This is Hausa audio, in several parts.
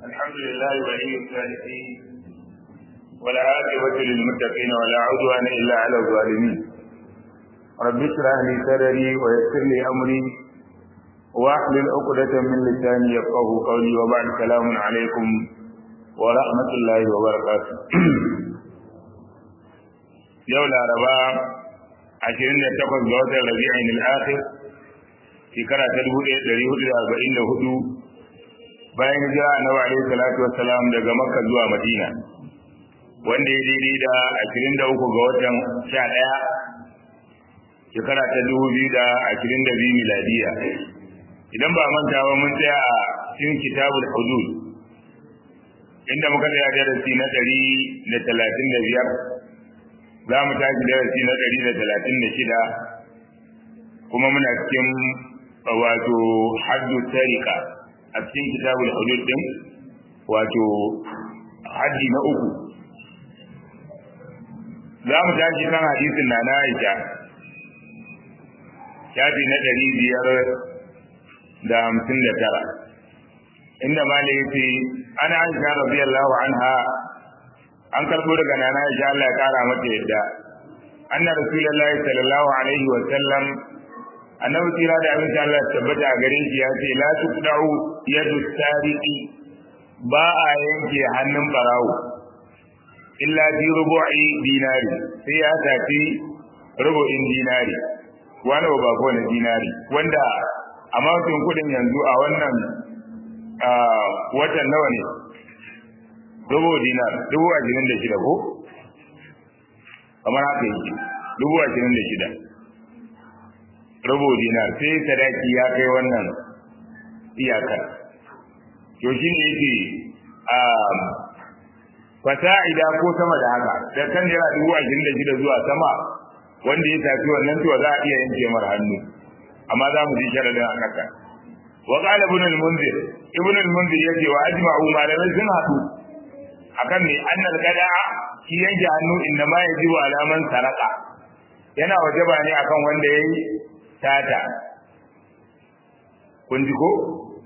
الحمد لله ولي الصالحين والعاقبة للمتقين ولا عدوان إلا على الظالمين رب اشرح لي صدري ويسر لي أمري واحلل عقدة من لساني يفقه قولي وبعد سلام عليكم ورحمة الله وبركاته يوم الأربعاء عشرين تقص جوات الربيع الآخر shekara ta dubu ɗaya ɗari hudu da arba'in da hudu bayan hijira annabi alaihi salatu wassalam daga makka zuwa madina wanda ya daidai da ashirin da uku ga watan sha ɗaya shekara ta dubu biyu da ashirin da biyu miladiya idan ba manta ba mun tsaya a cikin kitabul hudud inda muka tsaya darasi na ɗari da talatin da biyar za mu tashi darasi na ɗari da talatin da shida kuma muna cikin wato haddu tarika a cikin kitabul hudud din wato haddi na uku za mu tashi kan hadisin na Aisha shafi na ɗari biyar da hamsin da tara inda mali yace ana Aisha radiyallahu anha an karɓo daga nana Aisha Allah ya kara mata yadda anna rasulullahi sallallahu alaihi wa sallam annabi tira da abin Allah ya tabbata a gare shi ya ce la tuqda'u yadu sariqi ba a yanke hannun barawo illa bi rubu'i dinari sai ya tafi rubu'in dinari wani ba ko na dinari wanda a mawucin kudin yanzu a wannan watan nawa ne dubu dinar dubu ashirin da shida ko kamar haka yake dubu ashirin da shida rubu dinar sai sadaki ya kai wannan iyakar to shi ne yake a fasa'ida ko sama da haka da kan naira dubu ashirin da shida zuwa sama wanda ya tafi wannan to za a iya yanke mar hannu amma za mu ji sharadin a kasa wa qala ibn al-munzir ibn al-munzir yace wa ajma'u malamai sun haɗu akan ne annal qada'a shi yanke hannu inna ma yajibu alaman saraka yana wajaba ne akan wanda yayi tata kun ji ko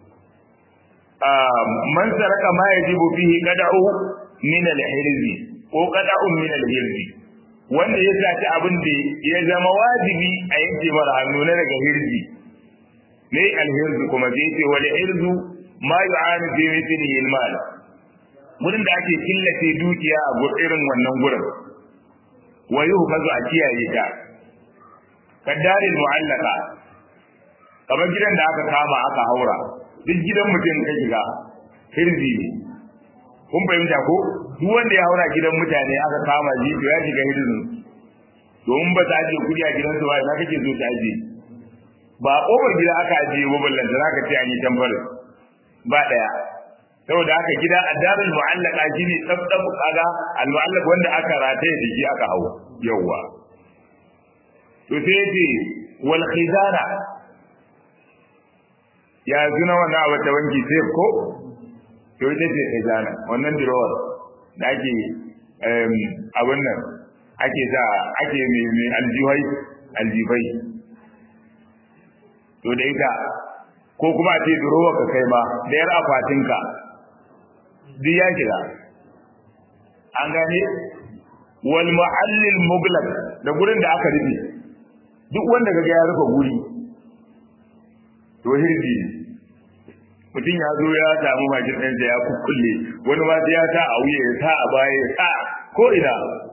man saraka ma yajibu fihi qada'u min al-hirzi ko qada'u min al-hirzi wanda ya saci abin da ya zama wajibi a yanke mara hannu na daga hirzi ne al-hirzi kuma sai ce wal hirzu ma yu'anu fi mithlihi al-mal gurin da ake killace dukiya a irin wannan gurin wa yuhfazu a kiyaye ta kaddarin mu'allaka kamar gidan da aka kama aka haura duk gidan mutum ka shiga hirzi ne kun fahimta ko duk wanda ya haura gidan mutane aka kama shi to ya shiga hirzin domin ba ta ajiye kuɗi a gidansu ba na kake so ta ajiye ba ƙofar gida aka ajiye ba ballanta za ka ce an yi tambar ba ɗaya saboda haka gida addarul mu'allaka shine tsabtsab kaga al mu'allaq wanda aka rataye da shi aka hawa yawwa to sai yace wal khizana ya zuna wannan abu ta wanki sai ko to ita ce khizana wannan drawer da ake abun nan ake sa ake mai mai aljihai aljihai to da ita ko kuma a ce drawer ka kai ma da yar akwatinka duk ya shiga an gane wal mu'allil muglaq da gurin da aka rufe duk wanda kaga ya rufe guri to hirji mutum ya zo ya samu majin ɗansa ya kukkulle wani ma ya sa a wuya ya sa a baya ya sa ko ina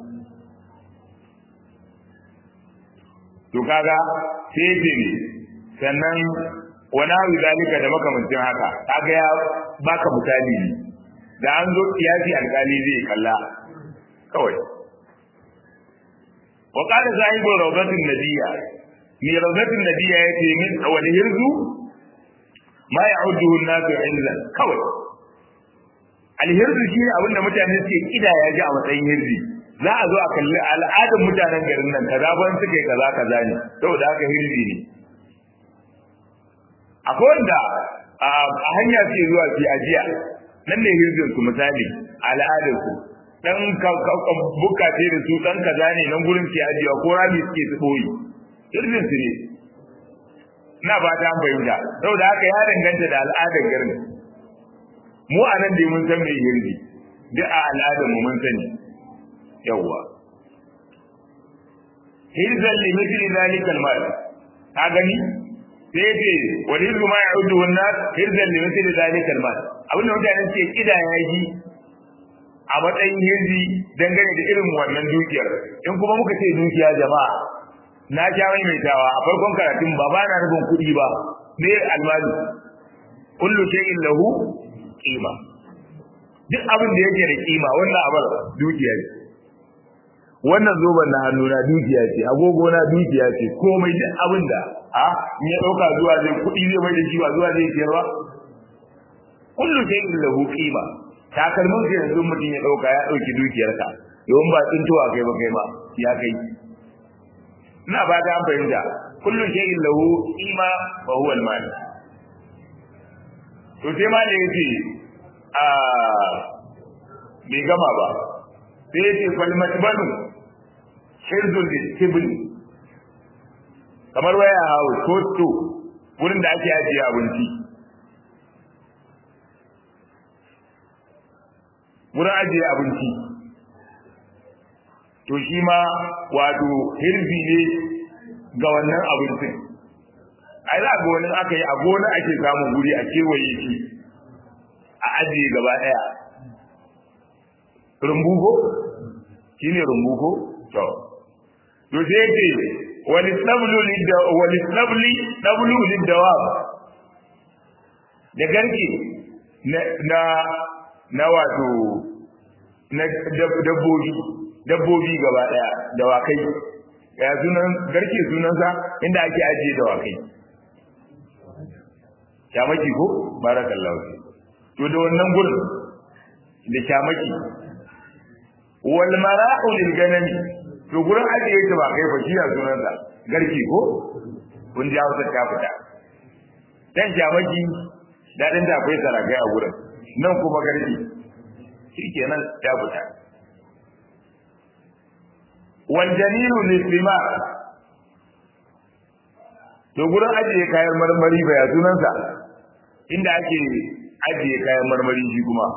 to kaga sai ce ne sannan wani hawi zalika da makamancin haka kaga ya baka misali ne da an zo kiyasi alkali zai kalla kawai wa qala sahibu rawdatin nabiyya mi rawdatin nabiyya yace min awal hirzu ma ya'uduhu an-nasu illan kawai alhirzu shi ne abinda mutane suke kidaya ji a matsayin hirzi za a zo a kalli al'adar mutanen garin nan kaza ban suke kaza kaza ne saboda haka hirzi ne akwai wanda a hanya ce zuwa fi ajiya nan ne hirzin su misali al'adar su dan bukka ce da su dan kaza ne nan gurin ke ajiya ko rami suke su boyi hirzin su ne na ba ta fahimta saboda haka ya danganta da al'adar garin mu a nan dai mun san mai hirzi duk a al'adar mu mun sani yawwa hirzan li mithli zalika al-mal ka gani sai ce wal hirzu ma ya'udu an-nas hirzan li mithli zalika al-mal abinda mutane suke kidaya shi a matsayin hirzi dangane da irin wannan dukiyar in kuma muka ce dukiya jama'a na sha maimaitawa a farkon karatun ba ba na nufin kuɗi ba me almali kullu shay'in lahu qima duk abin da yake da kima wannan abar dukiya ce wannan zoban na hannu na dukiya ce agogo na dukiya ce komai duk abin da a in ya dauka zuwa zai kuɗi zai mai da shi ba zuwa zai siyarwa kullu shay'in lahu qima takalmin sai yanzu mutum ya dauka ya dauki dukiyarka yawan ba tsintowa kai ba kai ma ya kai ina ba ta fahimta kullu shay'in lahu qima wa huwa al-mal to sai ma da yace a bai gama ba sai yace fal matbanu hirzul tibli kamar waya hawo ko to wurin da ake ajiye abinci wurin ajiye abinci to shi ma wato hirzi ne ga wannan abincin ai za ga wani aka yi a gona ake samun guri a kewaye shi a ajiye gaba daya rumbu ko shi ne rumbu ko to to sai ce wani sablu lidda wani sabli sablu liddawa da garke na na na wato na dabbobi dabbobi gaba daya dawakai ya sunan garke sunansa inda ake ajiye dawakai shamaki ko barakallahu to da wannan gurin da shamaki wal mara'u lil ganami to gurin ajiye ta ba kai fa shi ya sunansa garke ko kun ji hausa ta fita dan shamaki dadin da akwai saragai a gurin nan kuma garke shikenan ta fita wal janilu lisima to gurin ajiye kayan marmari ba ya sunansa inda ake ajiye kayan marmari shi kuma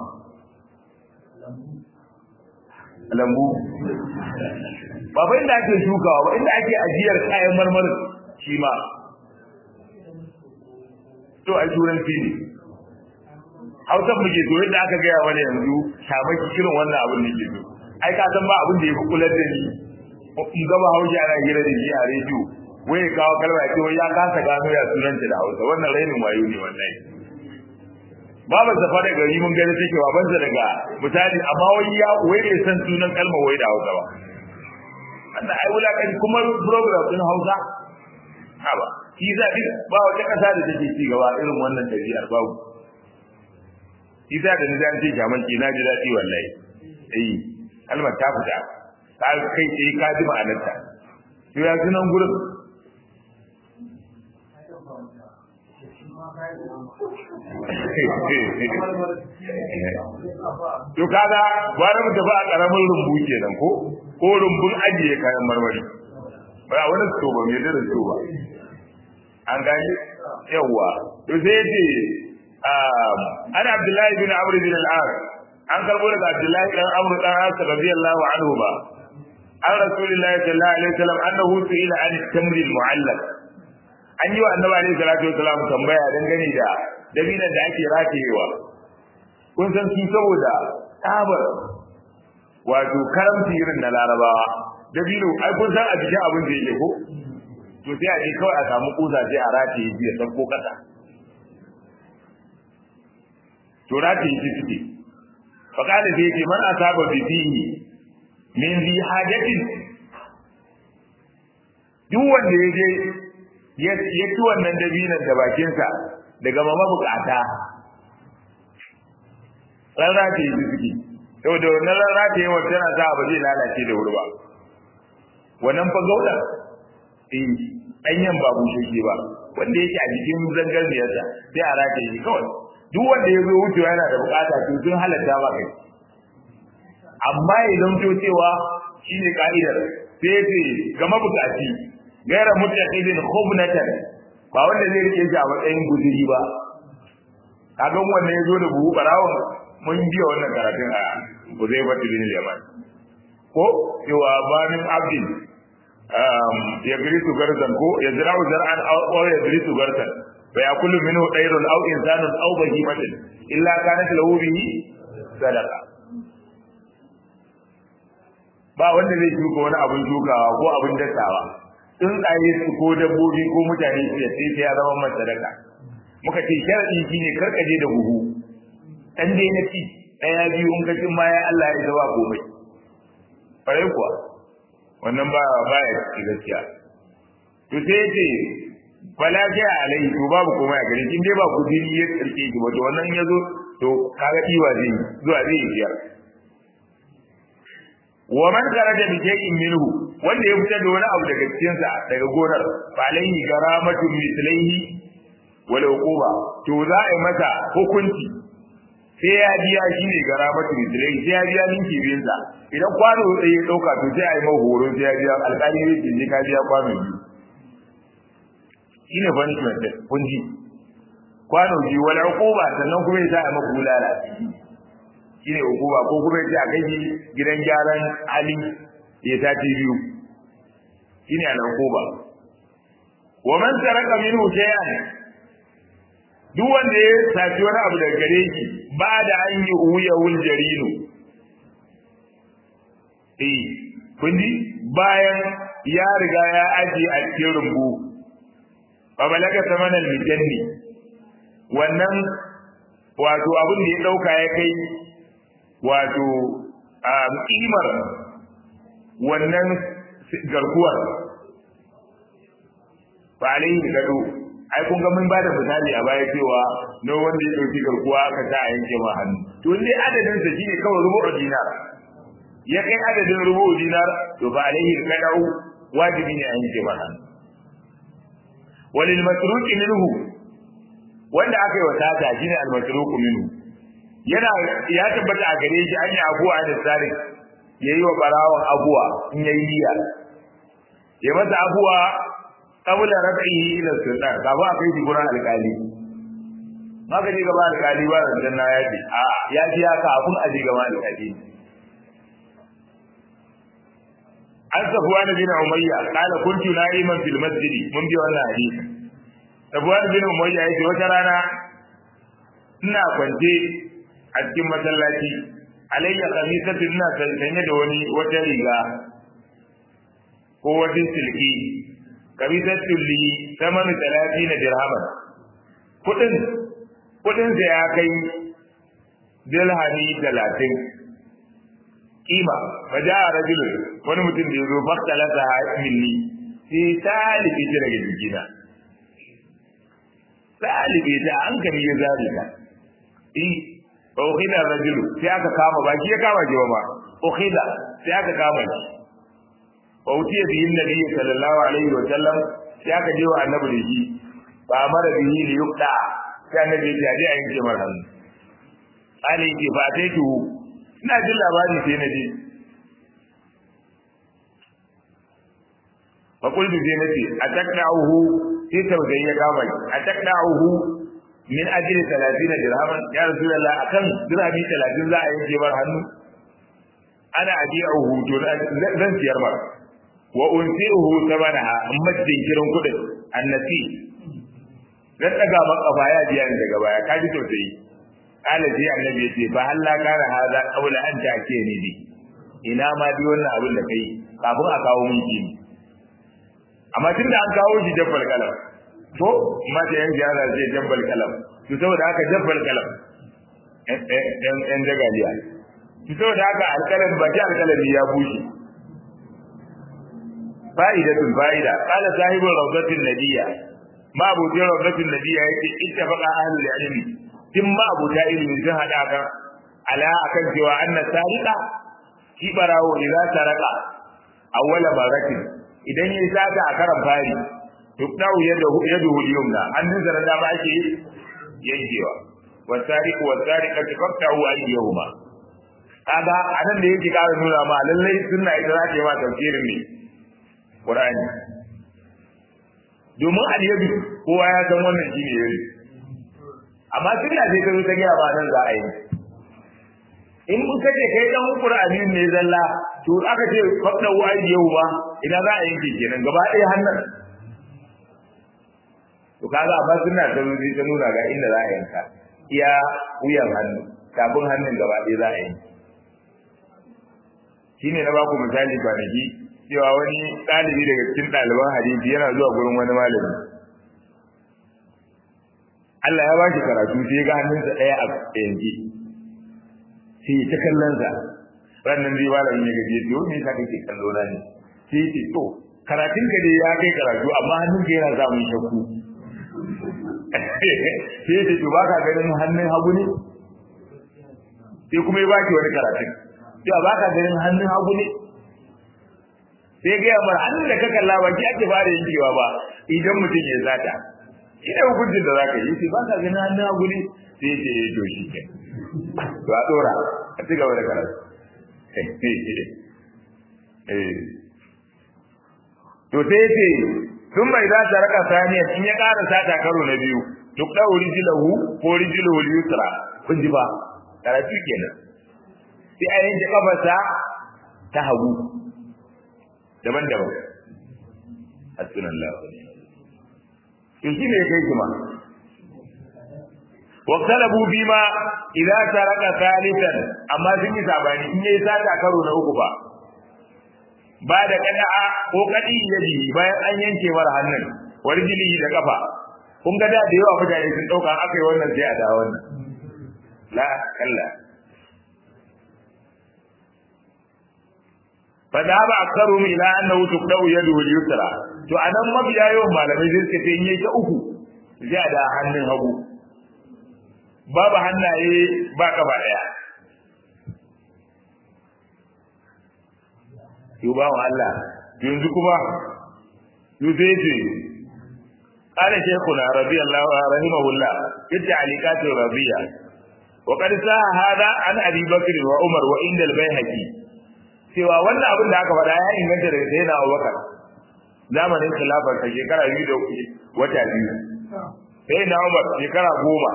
lambu ba fa inda ake shukawa ba inda ake ajiyar kayan marmarin shi ma to a turanci ne hausa muke so yadda aka gaya mana yanzu shamaki irin wannan abin da ke so ai ka san ba abin da ya fi kular da ni in gaba hausa ana hira da shi a rediyo wai ya kawo kalma ya ce wai ya kasa gano ya sunanta da hausa wannan rainin wayo ne wallahi babu safa da gari mun gani take wa banza daga misali amma wai ya wai bai san sunan kalmar wai da hausa ba wannan ai wulakan kuma program din hausa ha ba shi za ba wata kasa da take ci gaba irin wannan dabi'ar babu isa da nizam ce jamanci na ji daɗi wallahi eh kalmar ta fita ta kai tsaye ka ji ma'anarta to ya sunan gurin to kaga gwara mu tafi a karamin rumbu kenan ko ko rumbun ajiye kayan marmari ba wani so ba mai da so ba an gani yawa to sai yace ana abdullahi bin amr bin al-as an karbo daga abdullahi dan amr dan as radiyallahu anhu ba an rasulullahi sallallahu alaihi wasallam annahu su'ila an at-tamr al-mu'allaq an yi wa annabi alaihi salatu wasallam tambaya dangane da dabinan da ake ratayewa kun san su saboda tabar wato karamci irin na larabawa dabino ai kun san a jikin abin da yake ko to sai a je kawai a samu kusa sai a rataye shi ya sauko kasa to rataye shi suke faƙada sai yake man asaba bi fihi min zi hajatin duk wanda ya je ya ci wannan dabinan da bakinsa daga mama bukata ran rata yi suke yau da wannan ran rata yi wata yana sa ba zai lalace da wuri ba wannan fa gauda eh ɗanyen ba bushashe ba wanda yake a jikin zangarniyarsa sai a rata yi kawai duk wanda ya zo wucewa yana da bukata to sun halatta ba kai amma ya zanto cewa shine ka'idar sai ce ga mabukaci gaira mutaqidin khubnatan ba wanda zai rike shi a matsayin guzuri ba kaga wannan ya zo da buhu barawon mun biya wannan karatun a Uzaifa bin Yaman ko cewa ba min abdin ya girisu garzan ko ya zira'u zar'an aw ya girisu garzan fa yakulu minhu dayrun aw insanun aw bahimatun illa kanat lahu bihi sadaqa ba wanda zai shuka wani abin shukawa ko abin dasawa tsuntsaye su ko dabbobi ko mutane su sai sai ya zama masa sadaka muka ce sharadi shine karkaje da buhu dan dai na ci daya biyu in ka cin ma ya Allah ya zaba komai fare kuwa wannan ba ba ya ci gaskiya to sai ce fala ja alai to babu komai a gare kin dai ba kudiri ya tsirke ki ba to wannan yazo to kaga diwa zai zuwa zai yi wa man kharaja bi shay'in minhu wanda ya fita da wani abu daga cikin sa daga gonar fa alayhi garamatu mislaihi wal uquba to za a yi masa hukunci sai ya biya shi ne garamatu mislaihi sai ya biya ninki biyun sa idan kwano ɗaya ya dauka to sai a yi mahu horo sai ya biya alƙali ne ke ka biya kwano biyu shine punishment din kun ji kwano biyu wal uquba sannan kuma ya sa a maku bulala shine hukuma ko kuma yace a kai gidan gyaran hali ya sati biyu shine al hukuma wa man taraka minhu shay'an duk wanda ya saci wani abu daga gare shi ba da an yi uya wul jarinu eh kun ji bayan ya riga ya aje a cikin rumbu fa balaga samanan mijanni wannan wato abin da ya dauka ya kai wato a kimar wannan garkuwar ba alayhi gado ai kun ga mun ba da misali a baya cewa no wanda ya dauki garkuwa aka ta a yanke ma hannu to dai adadin sa shine kawai rubu'u dinar ya kai adadin rubu'u dinar to ba alayhi gado wajibi ne a yanke ma hannu walil masruqi minhu wanda aka yi wa tata shine al masruqu minhu yana ya tabbata a gare shi an yi abuwa da tsari ya yi wa barawon abuwa in ya yi niyya ya masa abuwa kabula rabihi ila sultan kafin a kai shi gurin alkali maka ji gaba alkali ba da na ya ce a ya ji ya kafin a ji gaba alkali an safuwa da bin umayya kala kuntu na'iman fil masjid mun bi wannan hadisi safuwa da bin umayya yace wata rana ina kwance a cikin masallaci alayya khamisatu ina sanye da wani wata riga ko wata silki khamisatu li tamanu 30 dirhaman kudin kudin sa ya kai dirhami 30 kima faja rajul wani mutum da yazo fakkala ta minni sai talibi ta daga jikina talibi ta hankali ya zalika in ukhida rajulu sai aka kama ba shi ya kama shi ba ukhida sai aka kama shi wa utiya bihi nabi sallallahu alaihi wa sallam sai aka je wa annabi da shi ba mara bihi li yuqda sai annabi ya ji a yanke mar hannu ali ki fa dai tu ina jin labari sai na je fa qultu sai nace atakda'uhu sai tausayi ya kama shi atakda'uhu min ajli 30 dirhaman ya rasulullah akan dirhami 30 za a yanke bar hannu ana ajiyahu to zan siyar mar wa unsihu tabanaha amma jinkirin kudin annasi dan daga maka baya biya ni daga baya kaji tausayi kala ji annabi yace fa halla kana hada qawla anta ake ni bi ina ma bi wannan abin da kai kafin a kawo mun ki amma tunda an kawo shi jabbal kalam to mata yan gyara zai jabbal kalam to saboda haka jabbal kalam yan jagaliya to saboda haka alkalam ba ta alkalami ya bushe fa'idatun fa'ida qala sahibul rawdatin nabiyya ma abu da rawdatin nabiyya yake ittafaqa ahlul ilmi din ma abu da ilmi sun hada kan ala akan cewa anna sariqa shi barawo idza saraka awwala maratin idan yayi sata a karan fari yukdau yadahu yaduhu yumna hannun sa da ba ake yankewa wasariqu wasariqatu faqta'u aydiyahuma kaga anan da yake ƙara nuna ma lallai sunna ita za ta yi ma tafsirin ne Qur'ani domin al-yadu kowa ya san wannan shine yadu amma sunna sai ka zo ta gaya ba nan za a yi in mun kace kai dan Qur'ani ne zalla to aka ce fadda wai yau ba idan za a yanke kenan gaba ɗaya hannun to kaga amma sunna ta zo ta nuna ga inda za a yanka iya wuyan hannu kafin hannun gaba ɗaya za a yanke shine na baku misali kwanaki cewa wani ɗalibi daga cikin ɗaliban hadisi yana zuwa gurin wani malami Allah ya bashi karatu sai ga hannunsa ɗaya a yanke sai ta kallon sa rannan zai malamin ya gaje to me yasa kake kallo na ne sai ce to karatun ka dai ya kai karatu amma hannun ka yana zamun shakku sai ce to baka ganin hannun hagu ne sai kuma ya baki wani karatun cewa baka ganin hannun hagu ne sai ga yamma hannun da ka kalla ba ki ake fara yankewa ba idan mutum ya zata ina hukuncin da zaka yi sai baka ganin hannun hagu ne sai ce eh to shi ke to a dora a ci gaba da karatu to sai ce sun bai za ta raka saniya in ya ƙara sata karo na biyu duk ɗau rijilahu ko rijilahu yusra kun ji ba karatu kenan sai a yanke kafarsa ta hagu daban-daban hasunan lafiya to shi ne kai kuma واختلفوا فيما إذا سرق ثالثا أما سنجي ساباني إن يساتا كرو نوكو با بعد كدعا ko kadi yaji bayan an yanke mara hannun warjili da kafa kun ga da yawa mutane sun dauka akai wannan sai a da wannan la kalla fa da ba aksaru ila annahu tuqdau yadu al-yusra to anan mabiya yawan malamai sai suka ce in yayi ta uku zai da hannun hagu babu hannaye ba kafa daya yau ba wa Allah yanzu kuma yau zai ce قال شيخنا رضي الله رحمه الله بالتعليقات الرضية وقد ساء هذا عن أبي بكر وعمر وعند البيهقي cewa wannan abin da aka faɗa ya inganta daga sayyidina Abubakar zamanin khilafar ta shekara biyu da wata biyu sayyidina Umar shekara goma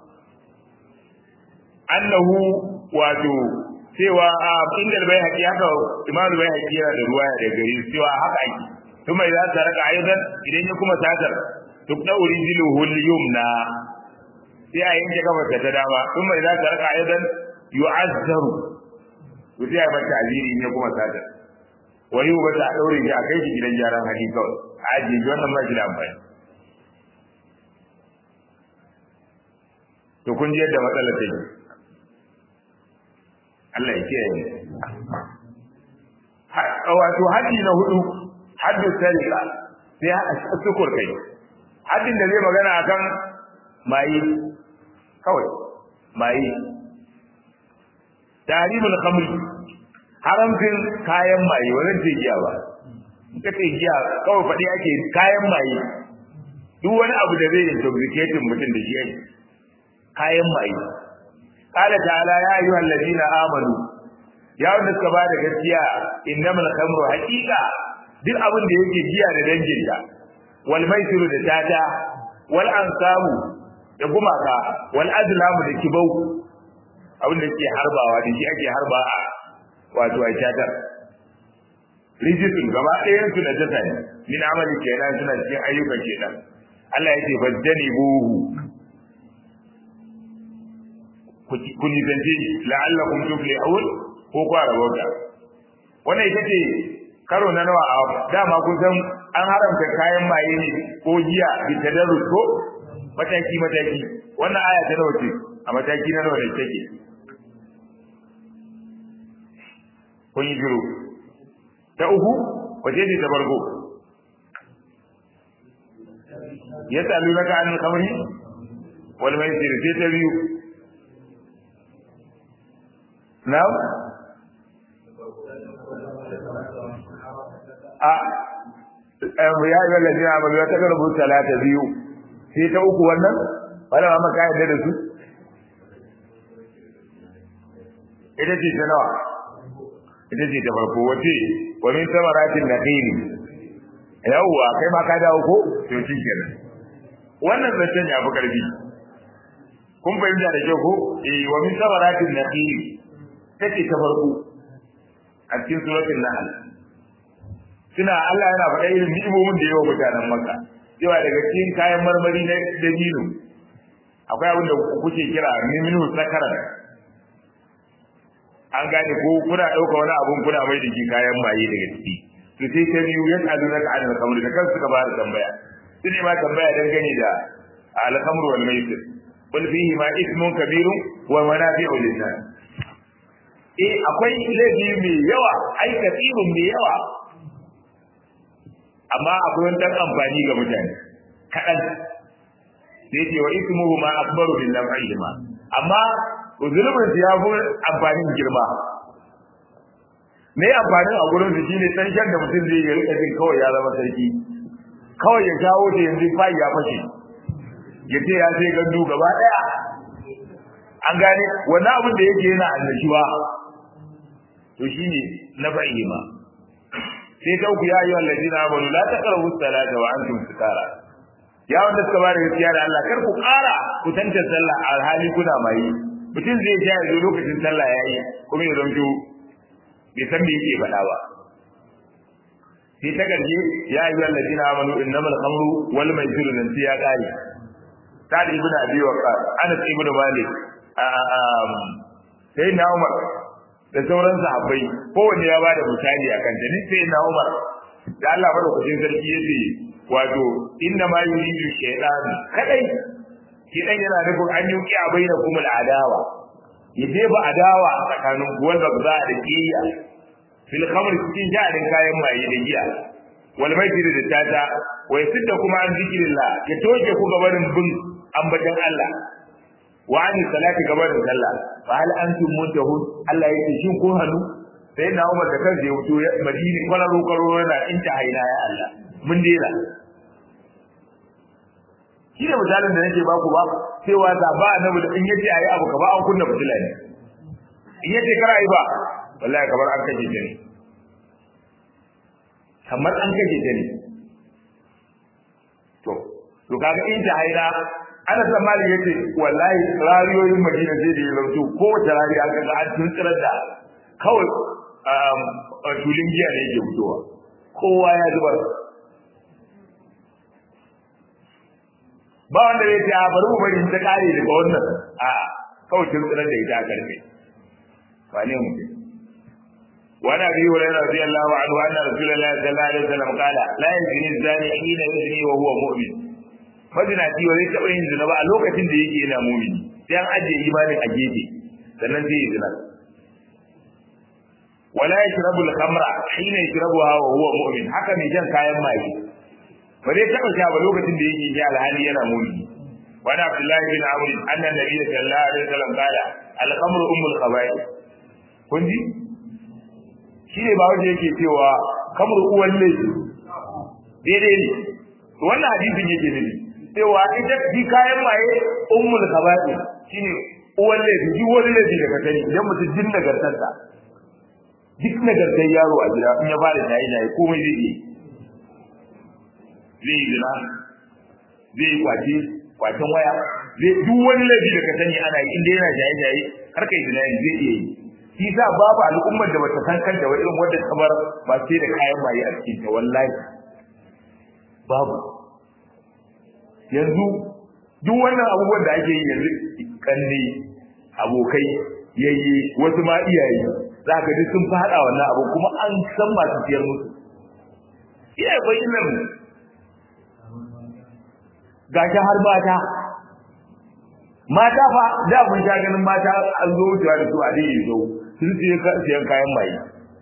annahu wato cewa a inda bai haƙi haka imamu bai haƙi yana da ruwaya da gari cewa haka ake kuma idan ta raka ayyukan idan ya kuma satar duk dauri jiluhu yumna sai a yanke kafar ta dama kuma idan ta raka ayyukan yu'azzaru to sai a mata aziri ne kuma satar wani ba ta daure shi a kai shi gidan gyaran hali kawai a ajiye shi wannan ba shi da amfani to kun ji yadda matsalar take Allah ya kiyaye wato haddi na hudu haddu sarika sai sukur kai haddin da zai magana akan mayi kawai mayi tarimul khamri haramcin kayan maye wannan ce giya ba ka ce giya kawai faɗi ake kayan maye duk wani abu da zai intoxicate mutum da shi kayan maye qala ta'ala ya ayyuhal ladina amanu ya wanda suka bada gaskiya innamal khamru haqiqa duk abin da yake giya da danginta wal maisiru da tata wal ansabu da gumaka wal azlamu da kibau abin da yake harbawa da shi ake harba a wato a tatar rijisun gaba ɗayan su da jasa ne min amali kenan suna cikin ayyukan kenan Allah yake fajjani buhu ku nisanci la'allakum tuflihun ko ku rabauta wannan ita ce karo na nawa a dama kun san an haramta kayan maye ne ko giya bi tadarrus ko mataki mataki wannan aya ta nawa ce a mataki na nawa ne take kun yi shiru ta uku wace ce ta farko ya tsalu na ka anil kamari wal mai sai ta biyu Na'am? A ya yi wallafi na mabiya ta karbu talata biyu, sai ta uku wannan? Wadda ma maka yadda da su? Ita ce ta nawa? Ita ce ta farko wace, wa min samaratin na ɗini. Yawwa, kai ma ka dawo ko? To shi kenan. Wannan zancen ya fi ƙarfi. kun fahimta da kyau ko eh wa min samaratin nakhil take ta farko a cikin suratul nahl suna Allah yana faɗa irin ni'imomin da yawa mutanen Makka cewa daga cikin kayan marmari na dabino akwai abin da kuke kira miminu sakara an gane ko kuna ɗauka wani abun kuna mai da shi kayan maye daga ciki to sai ta biyu ya tsalu na ka'an alkamar da kansu suka ba da tambaya su ne ma tambaya dangane da alkamar wal maisir wal fihi ma ismun kabirun wa manafi'u lin-nas eh akwai laifi mai yawa ai kasirun mai yawa amma akwai wani dan amfani ga mutane kaɗan sai ce wa ismuhu ma akbaru min naf'ihima amma zulubin ya fi amfanin girma me amfanin a gurin su shine san shan da mutum zai yi rika jin kawai ya zama sarki kawai ya jawo da yanzu fayi ya fashe ya ce ya sai gandu gaba daya an gane wannan abin da yake yana annashuwa to shine na fa'ima sai ta uku ya yi wa ladina amanu la taqrabu salata wa antum sukara ya wanda suka bada gaskiya da Allah kar ku ƙara ku tantar sallah alhali kuna mai mutum zai ja yanzu lokacin sallah yayi kuma ya zanto bai san me yake faɗa ba sai ta garje ya yi wa ladina amanu innamal khamru wal maisiru nan sai ya ƙare Sa'ad ibn Abi Waqqas Anas ibn Malik sai na Umar da sauran sahabbai kowanne ya bada misali akan ta ni sai na Umar da Allah madaukakin sarki yace wato inna ma yuridu shaytan kadai kidan yana nufin an yi ki a bayyana kuma adawa yaje ba adawa tsakanin wanda za a dakiya fil khamr cikin jarin kayan maye da giya wal maisir da tata wa yasidda kuma an zikrillah ya toke ku gabarin bin ambatan Allah wa an salati gabarin sallah fa hal antum muntahun Allah yake shin kun hanu sai na Umar da kansa ya fito Madina kwararo kwararo yana inta haina ya Allah mun dela shi ne misalin da nake baku ba cewa da ba annabi da in yace ayi abu kaba an kunna fitila ne in yace kar ayi ba wallahi kamar an kaje ta ne kamar an kaje ta ne to to kaga in ta haina ana san mali yace wallahi rariyoyin Madina zai da yanzu ko wace rariya aka ga an tuntsirar da kawai tulin giya ne yake fitowa kowa ya zubar ba wanda zai ce a bari mu bari ta kare daga wannan a kawai tun tsirar da ita a karfe wane mu وعن ابي هريره رضي الله عنه ان رسول الله صلى الله عليه وسلم قال لا يزني الزاني حين يزني وهو مؤمن mazinaci ba zai taɓa yin zina ba a lokacin da yake yana mumini sai an ajiye imanin a gefe sannan zai yi zina wala yashrabu al-khamra hina yashrabuha wa huwa mu'min haka mai jan kayan maye ba zai taɓa sha ba lokacin da yake sha alhali yana mumini wani abdullahi bin amr anna nabiy sallallahu alaihi wasallam qala al-khamru ummul khaba'ith kun ji shine ba wanda yake cewa kamar uwan laifi daidai ne wannan hadisin yake nufi cewa ita ji kayan maye ummul khaba'ith shine uwan laifi ji wani laifi daga sani idan mutum jin nagartarsa duk nagartar yaro a gida in ya fara shaye shaye komai zai yi zai yi zina zai yi kwace kwacen waya zai duk wani laifi da ka sani ana yi inda yana shaye shaye har kai zina zai iya yi shi sa babu al'ummar da bata san kanta wa irin wanda ta bar ba sai da kayan maye a cikin ta wallahi babu yanzu duk wannan abubuwan da ake yi yanzu kanne abokai yayye wasu ma iyaye za ka ji sun fada wannan abu kuma an san masu siyar musu iyaye bai nan gashi har mata mata fa da mun sha ganin mata an zo wucewa da su a dai zo sun siya siyan kayan maye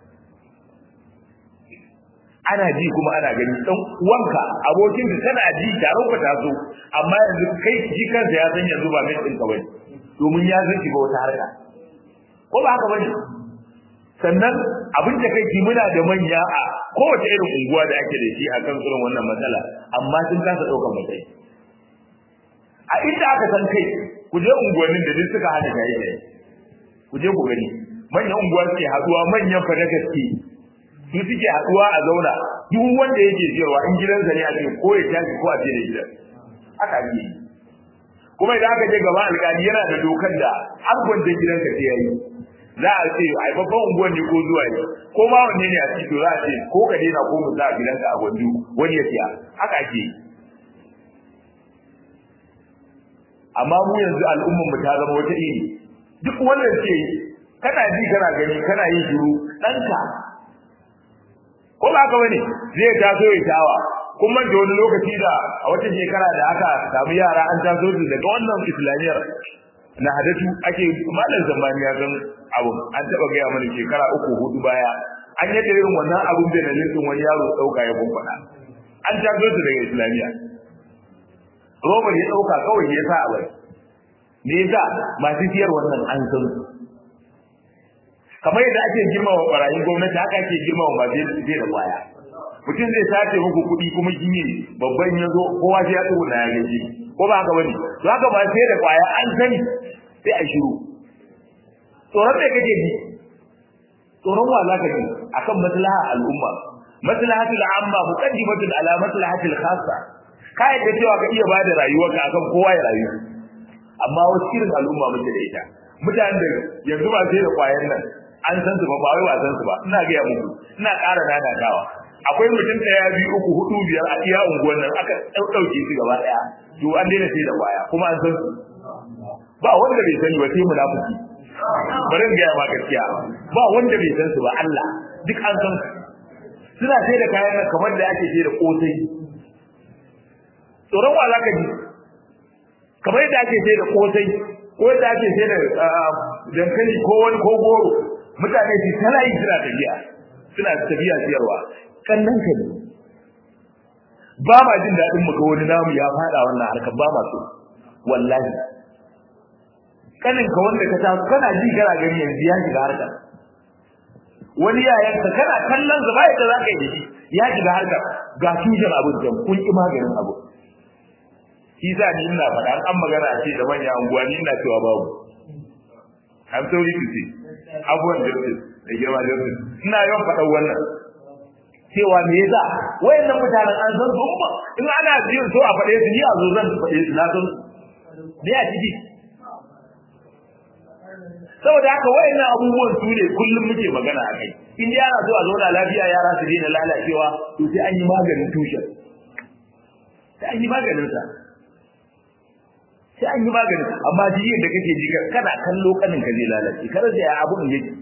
ana ji kuma ana gani dan uwanka abokin da tana ji taron ku taso amma yanzu kai shi kansa ya san yanzu ba mai din ka bane domin ya san shiga wata harka ko ba haka bane sannan abin da kai muna da manya a kowace irin unguwa da ake da shi a kan irin wannan matsala amma sun kasa ɗaukar matsayi a inda aka san kai ku je unguwannin da duk suka hana shaye shaye ku je ku gani manyan unguwa suke haɗuwa manyan fa gaske su suke haɗuwa a zauna duk wanda yake cewa in gidansa ne a ce ko ya tashi ko a ce da gidan haka ake yi kuma idan aka je gaba alƙali yana da dokar da har gwanjan gidanka sai yayi za a ce ai babban unguwan ne ko zuwa ne ko ma wanne ne a ciki za a ce ko ka daina ko mu sa a gidanka a gwanju wani ya siya haka ake yi amma mu yanzu al'ummar mu ta zama wata iri duk wannan ce kana ji kana gani kana yin shiru ɗanka ko ba ka bane zai taso ya tawa kuma da wani lokaci da a wata shekara da aka samu yara an taso su daga wannan islamiyar na hadatu ake malam zamani ya san abu an taba gaya mana shekara uku hudu baya an yadda irin wannan abun da na lissin wani yaro dauka ya bumfada an taso su daga islamiya robar ya dauka kawai ya sa a bai me yasa masu siyar wannan an san su kamar yadda ake girmama barayin gwamnati haka ake girmama ba zai zai da baya mutum zai sace muku kuɗi kuma shi ne babban ya zo kowa sai ya tsoro na ya gaji ko ba haka bane to haka ba sai da kwaya an sani sai a shiru tsoron da kake ji tsoron wa za ka ji akan maslaha al'umma maslahatul amma muqaddimatun ala maslahatil khassa ka yadda cewa ka iya bada rayuwarka akan kowa ya rayu amma wasu irin al'umma muke da ita mutanen da yanzu ba sai da kwayan nan an san su ba ba wai ba san su ba ina ga ya muku ina ƙara nanatawa akwai mutum ɗaya biyu uku hudu biyar a iya unguwar nan aka ɗauke su gaba ɗaya to an daina sai da kwaya kuma an san su ba wanda bai sani ba sai munafiki bari in gaya ma gaskiya ba wanda bai san su ba Allah duk an san su suna sai da kayan nan kamar da ake sai da kosai tsoron wa zaka ji kamar yadda ake sai da kosai ko yadda ake sai da dankali ko wani ko goro mutane su tana yi suna tafiya suna tafiya siyarwa kannan ka ne ba ma jin daɗin mu ga wani namu ya faɗa wannan harkar ba ma so wallahi kanin ka wanda ka taso kana ji kana gani yanzu ya shiga harkar wani yayan ka kana kallon sa ba yadda za ka yi da shi ya shiga harkar ga tushen abin da kun ki maganin abu shi sa ni ina faɗa an magana a ce da manya unguwa ni ina cewa babu I'm sorry to say abubuwan justice da girma justice ina yawan faɗa wannan cewa me yasa wayannan mutanen an san su ba in ana biyan so a faɗe su ni a zo zan faɗe su na san ne a ciki saboda haka wayannan abubuwan su ne kullum muke magana a kai in yara so a zauna lafiya yara su daina lalacewa to sai an yi maganin tushen sai an yi maganin sa sai an yi maganin amma ji yadda kake ji kana kallo kanin ka zai lalace kada da ya abu yake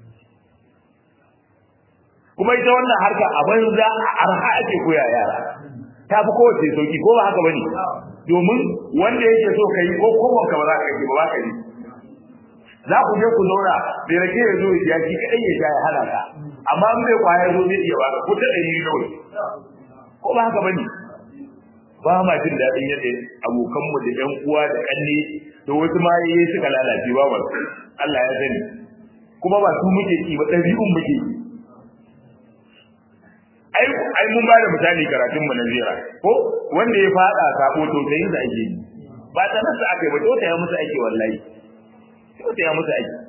kuma ita wannan harka a banza a arha ake koya yara ta fi kowace sauki ko ba haka bane domin wanda yake so kai ko kowa ka ba za ka yi ba ba ka yi za ku je ku zauna bai rake ya zo ya ji kadai ya ya hana ka amma in bai kwaya zo zai iya ba ko ta ɗari kawai ko ba haka bane ba ma jin daɗin yadda abokanmu da ƴan uwa da ƙanne da wasu ma yayi suka lalace ba wasu Allah ya sani kuma ba su muke ki ba ɗabi'un muke ki ai ai mun ba da misali karatun mu na zira ko wanda ya fada sako to sai da ake yi ba ta nasa aka yi ba to ta ya musu ake wallahi to ta ya musu ake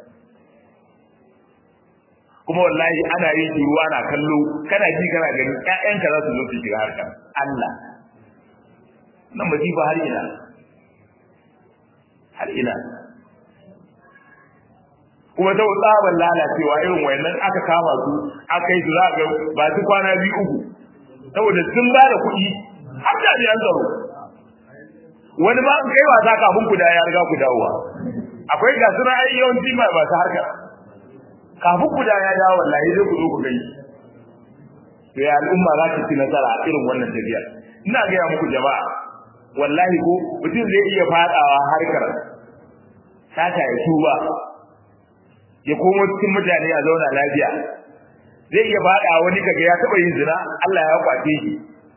kuma wallahi ana yin shiru ana kallo kana ji kana gani ƴaƴanka za su zo su shiga harkar Allah nan masifa har ina har ina kuma ta tsaban lalacewa irin wayannan aka kama su aka yi su za ga ba su kwana biyu uku saboda sun ba da kuɗi har da biyan tsaro wani ba kai wasa kafin ku da ya riga ku dawowa akwai ga suna ai yawanci ba ba ta harkar kafin ku da ya dawo wallahi zai ku zo ku gani to ya al'umma za ta ci nasara a irin wannan tafiyar ina gaya muku jama'a wallahi ko mutum zai iya fadawa harkar sata ya tuba ya komo cikin mutane a zauna lafiya zai iya fada wani kaga ya taba yin zina Allah ya kwace shi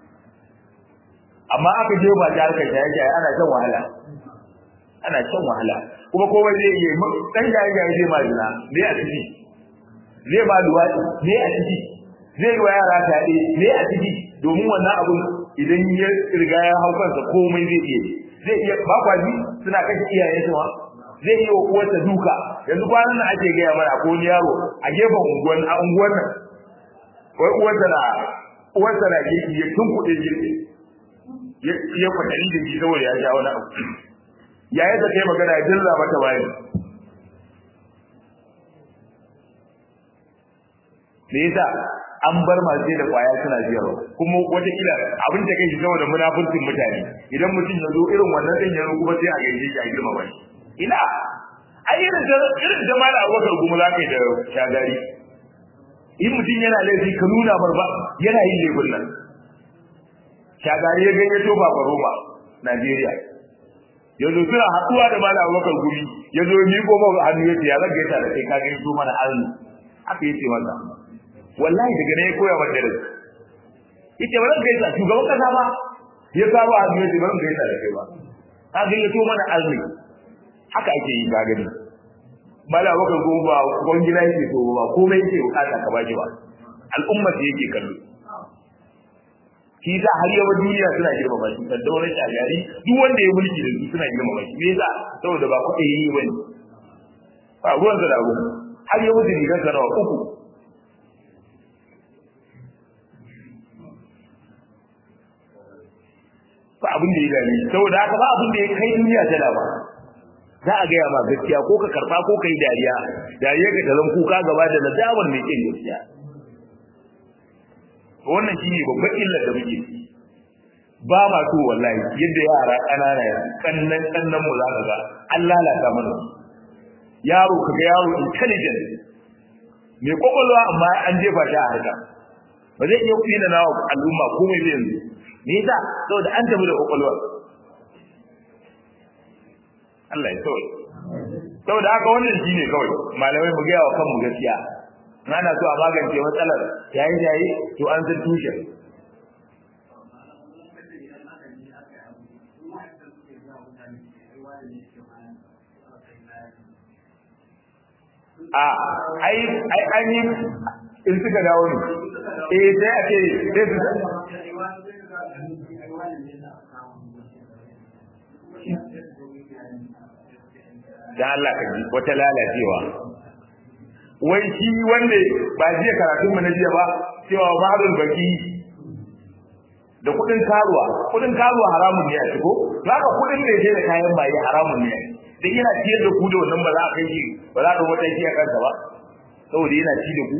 amma aka je ba jar kai shaye shaye ana shan wahala ana shan wahala kuma kowa zai iya dan shaye shaye zai ma zina me a ciki zai ma luwadi me a ciki zai yi wa yara tare me a ciki domin wannan abun idan ya riga ya hau kansa komai zai iya zai iya ba kwaji suna kashe iyayen su ma zai iya uwarsa duka yanzu kwanan nan ake gaya mana ko wani yaro a gefen unguwan a unguwan nan wai uwarsa na uwarsa na girki ya tunkuɗe girki ya kwatani da shi saboda ya sha wani abu yayin da kai magana dilla mata bayan me yasa an bar masu da kwaya suna jiyarwa kuma wata kila abin da kai saboda munafurcin mutane idan mutum ya zo irin wannan din yanzu kuma sai a gaishe shi a girma ba ina ai irin da irin da mala abubakar kuma za ka yi da shagari in mutum yana laifi ka nuna mar ba yana yin laifin nan shagari ya ganye to ba roba Najeriya yanzu suna haɗuwa da mala abubakar guri ya zo ni goma hannu ya ce ya zan gaita da kai ka gani to mana arni aka yi ce masa wallahi daga ne ya koya mata da yace ba zan gaisa shugaban kasa ba ya kawo hannu ya ce ba zan gaisa da kai ba ka gani to mana arni haka ake yi ka gani mala abubakar goma ba gwangila yake so ba komai yake bukata ka baki ba al'umma ce yake kallo shi za har yawa duniya suna girmama shi kan daular shagari duk wanda ya mulki da su suna girmama shi me yasa saboda ba kuɗi yi bane ba ruwan sa da abu har yawa da rigar sa nawa uku ba abin da ya gani saboda haka ba abin da ya kai duniya ta ba za a gaya ma gaskiya ko ka karba ko ka yi dariya dariya ka talan kuka gaba da nadawar mai kin gaskiya wannan shine babban illar da muke ba ma so wallahi yadda yara kanana kannan kannan mu za ka ga an lalata mana yaro kaga yaro intelligent mai kwakwalwa amma an jefa shi a harka ba zai iya kuɗi na al'umma komai zai yanzu me yasa saboda an tafi da kwakwalwa Allah ya sauke saboda haka wannan shine kawai malamai mu ga wa kanmu gaskiya ana so a magance matsalar yayi yayi to an san tushe a ai ai an yi in suka dawo ne eh sai a ce sai su dan Allah ka ji wata lalacewa wai shi wanda ba jiya karatun mu na jiya ba cewa ba'dul baki da kudin karuwa kudin karuwa haramun ne a ciko zaka kudin da yake da kayan baye haramun ne da yana ciyar da ku da wannan ba za a kai shi ba za ka wata shi a kansa ba saboda yana ci da ku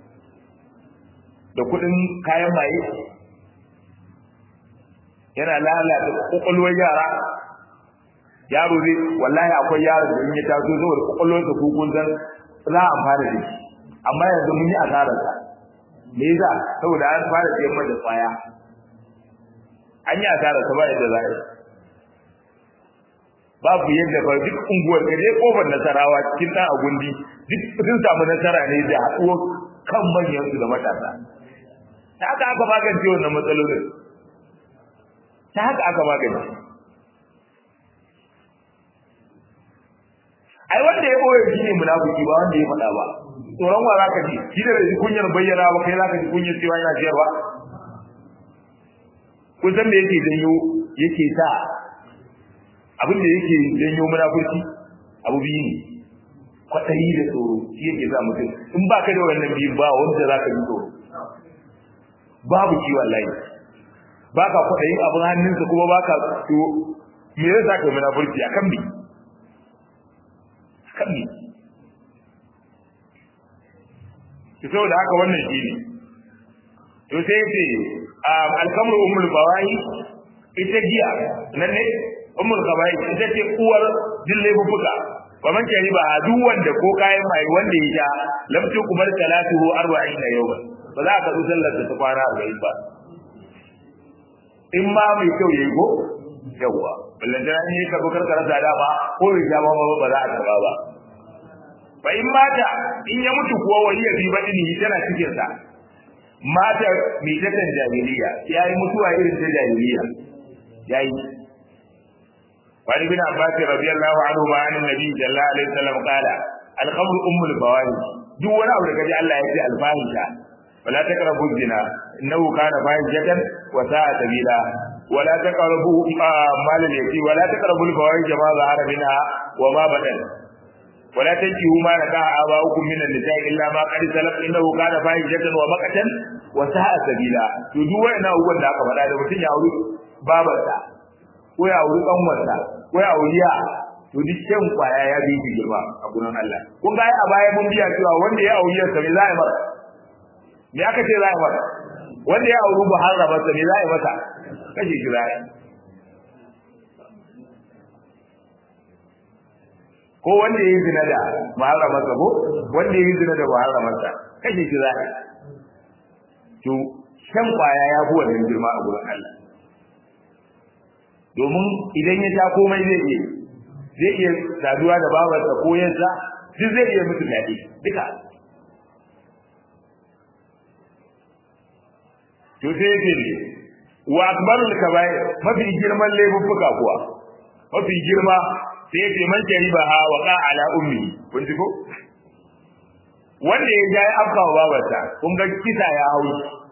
da kudin kayan baye yana lalata kokolwar yara yaro zai wallahi akwai yaron da in ya taso saboda kokolwarsa ko kun san za a amfana da shi amma yanzu mun yi asarar sa me yasa saboda an fara siyan mata kwaya an yi asarar sa ba yadda za a yi babu yadda ba duk unguwar ka je kofar nasarawa cikin dan agundi duk sun samu nasara ne da haɗuwar kan manyan su da matasa ta haka aka magance wannan matsalolin ta haka aka magance ai wanda ya boye shi ne munafiki ba wanda ya faɗa ba tsoron wa zaka ji shi da bai kunyar bayyana ba kai zaka ji kunyar cewa yana ciyarwa kun san me yake janyo yake sa abin da yake janyo munafurci abu biyu ne kwaɗayi da tsoro shi yake sa mutum in ba ka da wannan biyu ba wanda za ka ji tsoro babu shi wallahi ba ka kwaɗayin abin hannunsa kuma ba ka to me yasa ka munafurci akan bi kan me to saboda haka wannan shi ne to sai yace alkamru ummul bawahi ita giya nan ne ummul khabai ita ce uwar dille bubuka wa man shariba duk wanda ko kayan mai wanda ya sha lam tuqbal salatuhu 40 yawma ba za ka sallar da ta kwana 40 ba in ma mai kyau yayi go yawa ballan da ni ka bukar karanta da ba ko ya ba ba za a karba ba fa in mata in ya mutu kuwa waliya bi badini tana cikin sa mata mi ta kan jahiliya yayi mutuwa irin ta jahiliya yayi wani bin abbas radiyallahu anhu ma an nabi sallallahu alaihi wasallam qala al khamru ummul fawahi duk wani abu da kaji Allah ya ce al fahisha wala taqrabu zina innahu kana fahishatan wa sa'a sabila ولا تقربوا مال اليتيم ولا تقربوا الفواحش ما ظهر منها وما بطن ولا تنكحوا ما نكح آباؤكم من النساء إلا ما قد سلف إنه كان فاحشة ومقتا وساء سبيلا to duk wayannan abubuwan da aka faɗa da mutum ya auri babarsa ko ya auri ƙanwarsa ko ya auliya to duk shan kwaya ya bi shi girma a gurin Allah kun ga a baya mun biya cewa wanda ya auliya sa me za a yi masa me aka ce za a yi masa wanda ya auru muharrama sa me za a yi masa kashe shi za a yi ko wanda ya yi zina da muharramarsa ko wanda ya yi zina da muharramarsa kashe shi za a yi to shan kwaya ya fi wannan girma a gurin Allah domin idan ya sha komai zai iya zai iya saduwa da babarsa ko yansa duk zai iya mutu daɗi duka to sai yake ne wa akbarul kaba'ir mafi girman laifuffuka kuwa mafi girma sai yake man shariba ha wa qa ala ummi kun ji ko wanda ya ja afka wa babarsa kun ga kisa ya hau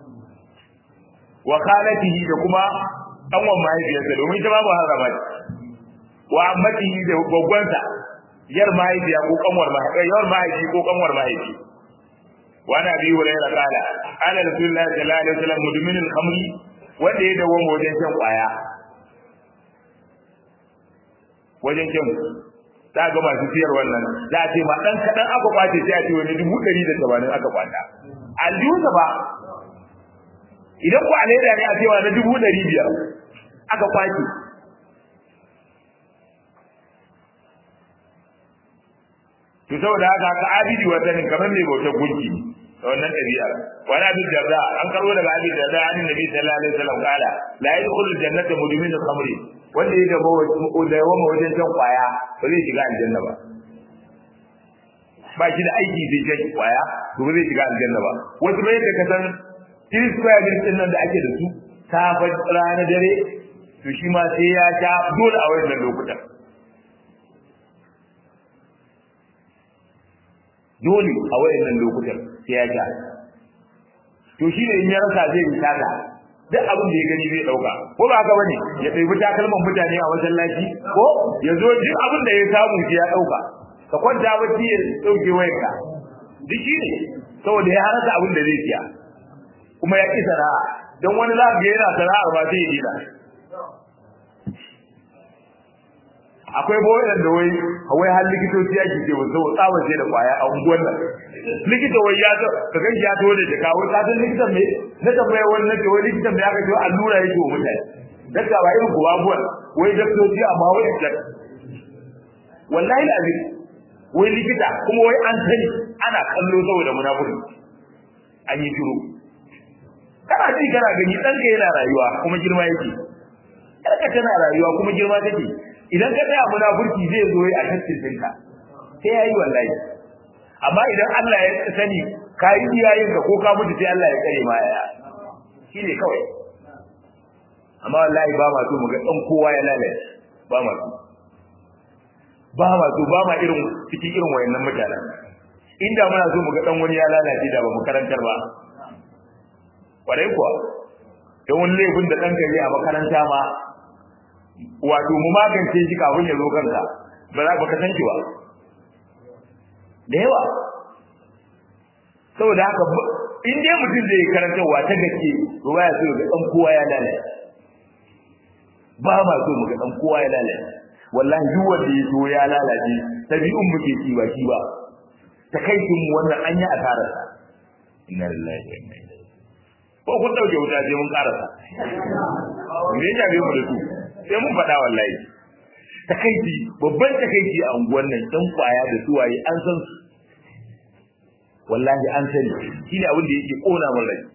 wa khalatihi da kuma ɗanwan mahaifiyarsa domin ita babu harama ce wa ammatihi da gwaggwansa yar mahaifiya ko kanwar mahaifi yar mahaifi ko kanwar mahaifi wa na bi hurairah qala qala rasulullahi sallallahu alaihi wasallam mudmin al-khamri wanda ya dawo wajen shan kwaya wajen shan za ga masu siyar wannan za a ce ma dan kadan aka kwace sai a ce wani dubu ɗari da tamanin aka kwata aljihunsa ba idan ku a leda ne a cewa na dubu ɗari biyar aka kwace to saboda haka ka abidi wasanin kamar mai bautar gunki da wannan ɗabi'ar wani abin darda an karo daga abin darda an nabi sallallahu alaihi wasallam kala la yadkhulu jannata mudmin al-khamri wanda ya gaba da yawan wajen shan kwaya ba zai shiga aljanna ba ba shi da aiki sai shan kwaya to ba zai shiga aljanna ba wasu bai da kasan three square meals din nan da ake da su safa rana dare to shi ma sai ya sha dole a wannan lokutan dole a wayannan lokutan sai ya sha to shi ne in ya rasa zai yi sata duk abin da ya gani zai dauka ko ba haka bane ya ɗebi takalman mutane a masallaci ko ya zo duk abin da ya samu sai ya dauka ka kwanta bacci ya dauke wayarka duk shi ne saboda ya harasa abin da zai siya kuma ya ƙi sana'a don wani za ga yana sana'ar ba sai ya dina akwai bawayan da wai wai har likitoci ake ce wasu tsawon ce da kwaya a unguwar nan likita wai ya to ka gan ya to da jaka wai ka san likitan me na tambaya wani na ce wai likitan me aka ce allura yake wa mutane dakta ba irin kuwa buwan wai daktoci amma wai da wallahi azim wai likita kuma wai an sani ana kallo saboda munafiki an yi shiru kana ji kana gani ɗanka yana rayuwa kuma girma yake ɗanka tana rayuwa kuma girma take idan ka tsaya munafurci zai zo a tattin ɗinka sai ya yi wallahi amma idan Allah ya sani ka yi iyayen ka ko ka mutu sai Allah ya kare ma yaya shi ne kawai amma wallahi ba ma so mu ga ɗan kowa ya lalace ba ma so ba ma so ba ma irin cikin irin wayannan mutanen inda muna so mu ga ɗan wani ya lalace da ba mu karantar ba kwarai kuwa don wani laifin da ɗanka yi a makaranta ma wato mu magance shi kafin ya zo kanka ba za ka san shi ba da yawa saboda haka in dai mutum zai yi karantarwa ta gaske to baya so ga ɗan kowa ya lalace ba ma so mu ga ɗan kowa ya lalace wallahi duk wanda ya so ya lalace tabi'un muke ci ba shi ba ta kai mu wannan an yi asararsa inna lillahi wa inna ilaihi ko kun dauke wuta sai mun karasa me ya jabe mu da su sai mun faɗa wallahi takaici babban takaici a unguwan nan dan kwaya da suwaye an san su wallahi an sani shine abin da yake kona mun rai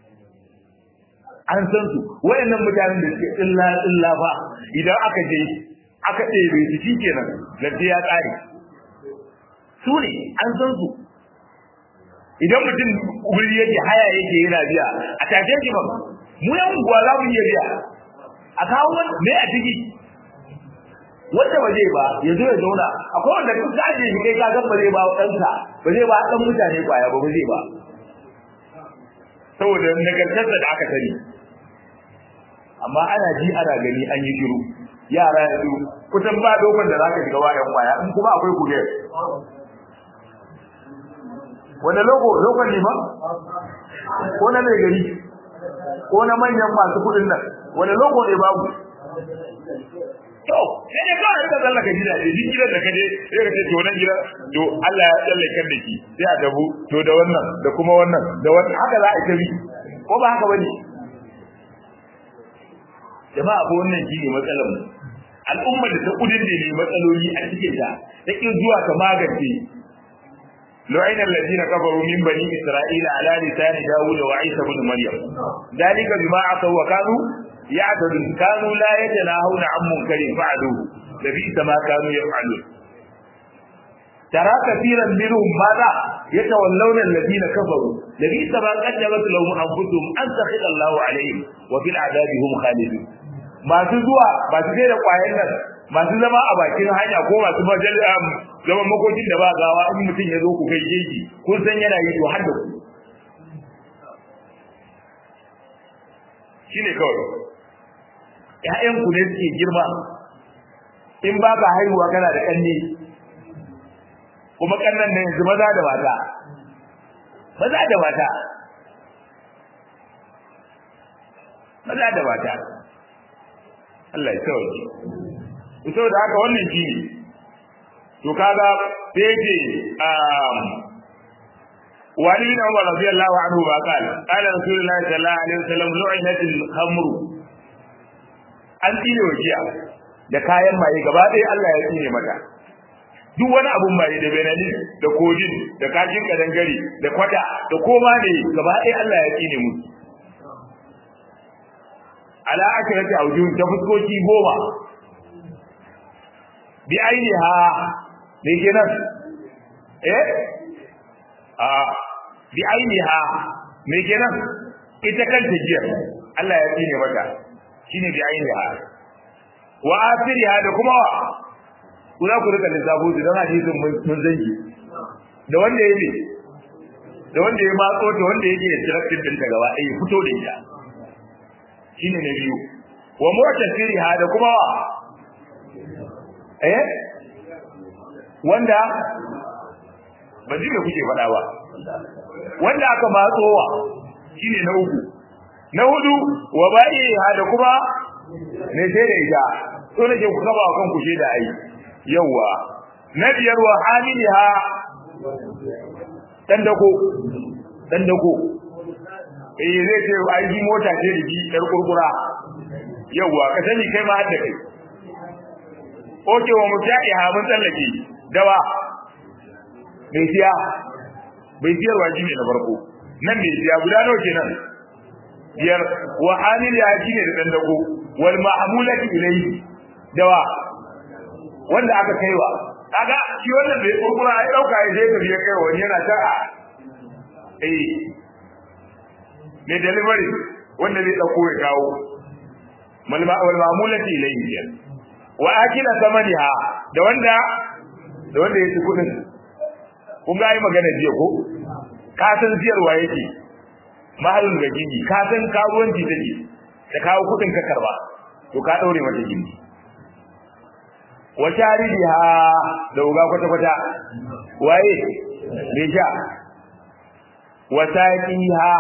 an san su wayannan mutanen da suke illa illa fa idan aka je aka ɗebe su shikenan lafiya ya ƙare su ne an san su idan mutum wuri yake haya yake yana biya a tashe shi ba mu yan unguwa za mu iya biya a kawo wani me a ciki wanda ba zai ba ya zo ya zauna akwai wanda duk ka ajiye shi kai ka san ba zai ba ɗansa ba zai ba ɗan mutane kwaya ba ba zai ba saboda nagartarsa da aka sani amma ana ji ana gani an yi shiru yara yanzu kusan ba dokon da za ka shiga wayan kwaya in kuma akwai kugiyar wanda logo logon ne ba ko na mai gari ko na manyan masu kudin nan wanda logo ne babu to sai dai kawai ka tsallaka gidaje duk gidan da kaje sai ka ce to nan gidan to Allah ya tsallakar da ki sai a dabu to da wannan da kuma wannan da wannan haka za a tabi ko ba haka bane jama'a ko wannan shine matsalar mu al'ummar da ta kudin da ne matsaloli a cikin ta ta kin zuwa ta magance لعن الذين كفروا من بني إسرائيل على لسان داود وعيسى بن مريم ذلك بما عصوا وكانوا يعتدون كانوا لا يتناهون عن منكر فعلوه لبئس ما كانوا يفعلون ترى كثيرا منهم ماذا يتولون الذين كفروا لبئس ما قدمت لهم انفسهم ان سخط الله عليهم وفي العذاب هم خالدون masu zuwa masu sai da kwayan nan masu zama a bakin hanya ko masu zaman makokin da ba gawa in mutum ya zo ku kai jeji kun san yana yi to har da ku shine kawai ƴaƴan ku ne suke girma in ba ka haihuwa kana da ƙanne kuma ƙannan ne yanzu maza da mata maza da mata maza da mata Allah ya sauke saboda haka wannan shi ne to kaga sai ce um wani bin Umar radiyallahu anhu ba kala qala rasulullahi sallallahu alaihi wasallam lu'inatil khamr an tsine wajiya da kayan maye gaba ɗaya Allah ya tsine mata duk wani abun maye da benalin da kodin da kashin kadangare da kwada da koma ne gaba ɗaya Allah ya tsine musu ala akirati aujun ta fuskoki goma bi ainiha me kenan eh a bi ainiha me kenan ita kanta jiya Allah ya tsine mata shine bi ainiha wa asiriha da kuma wa kuna ku rika lissafo su don hadisin mun zangi da wanda ya ne da wanda ya matso da wanda yake extracted din ta gaba ɗaya fito da ita shine na biyu wa mutasiriha da kuma wa eh wanda ba ji me kuke faɗa ba wanda aka matsowa shine na uku na hudu wa ba'iha da kuma ne sai da ita so nake ku kaba kan ku da ai yawa na biyar wa hamiliha dan dako dan dako eh zai ce ai ji mota ce da ji yar kurkura yawa ka sani kai ma hadda kai oke wa mutaiha mun tsallake dawa bai siya bai siyar wajibi na farko nan bai siya guda nawa kenan biyar wa hamil ya shine da dan dago wal mahmulati ilayhi dawa wanda aka kaiwa kaga shi wannan bai kurkura ai dauka ya je tafiya kai wani yana ta eh ne delivery wanda zai dauko ya kawo wal mahmulati ilayhi wa akila samaniha da wanda da wanda yake kudin kun ga yi magana jiya ko ka san siyarwa yake mahalin ga gindi ka san karuwanci take da kawo kudin ka karba to ka daure mata gindi wa shariha da uga kwata kwata waye me sha wa saqiha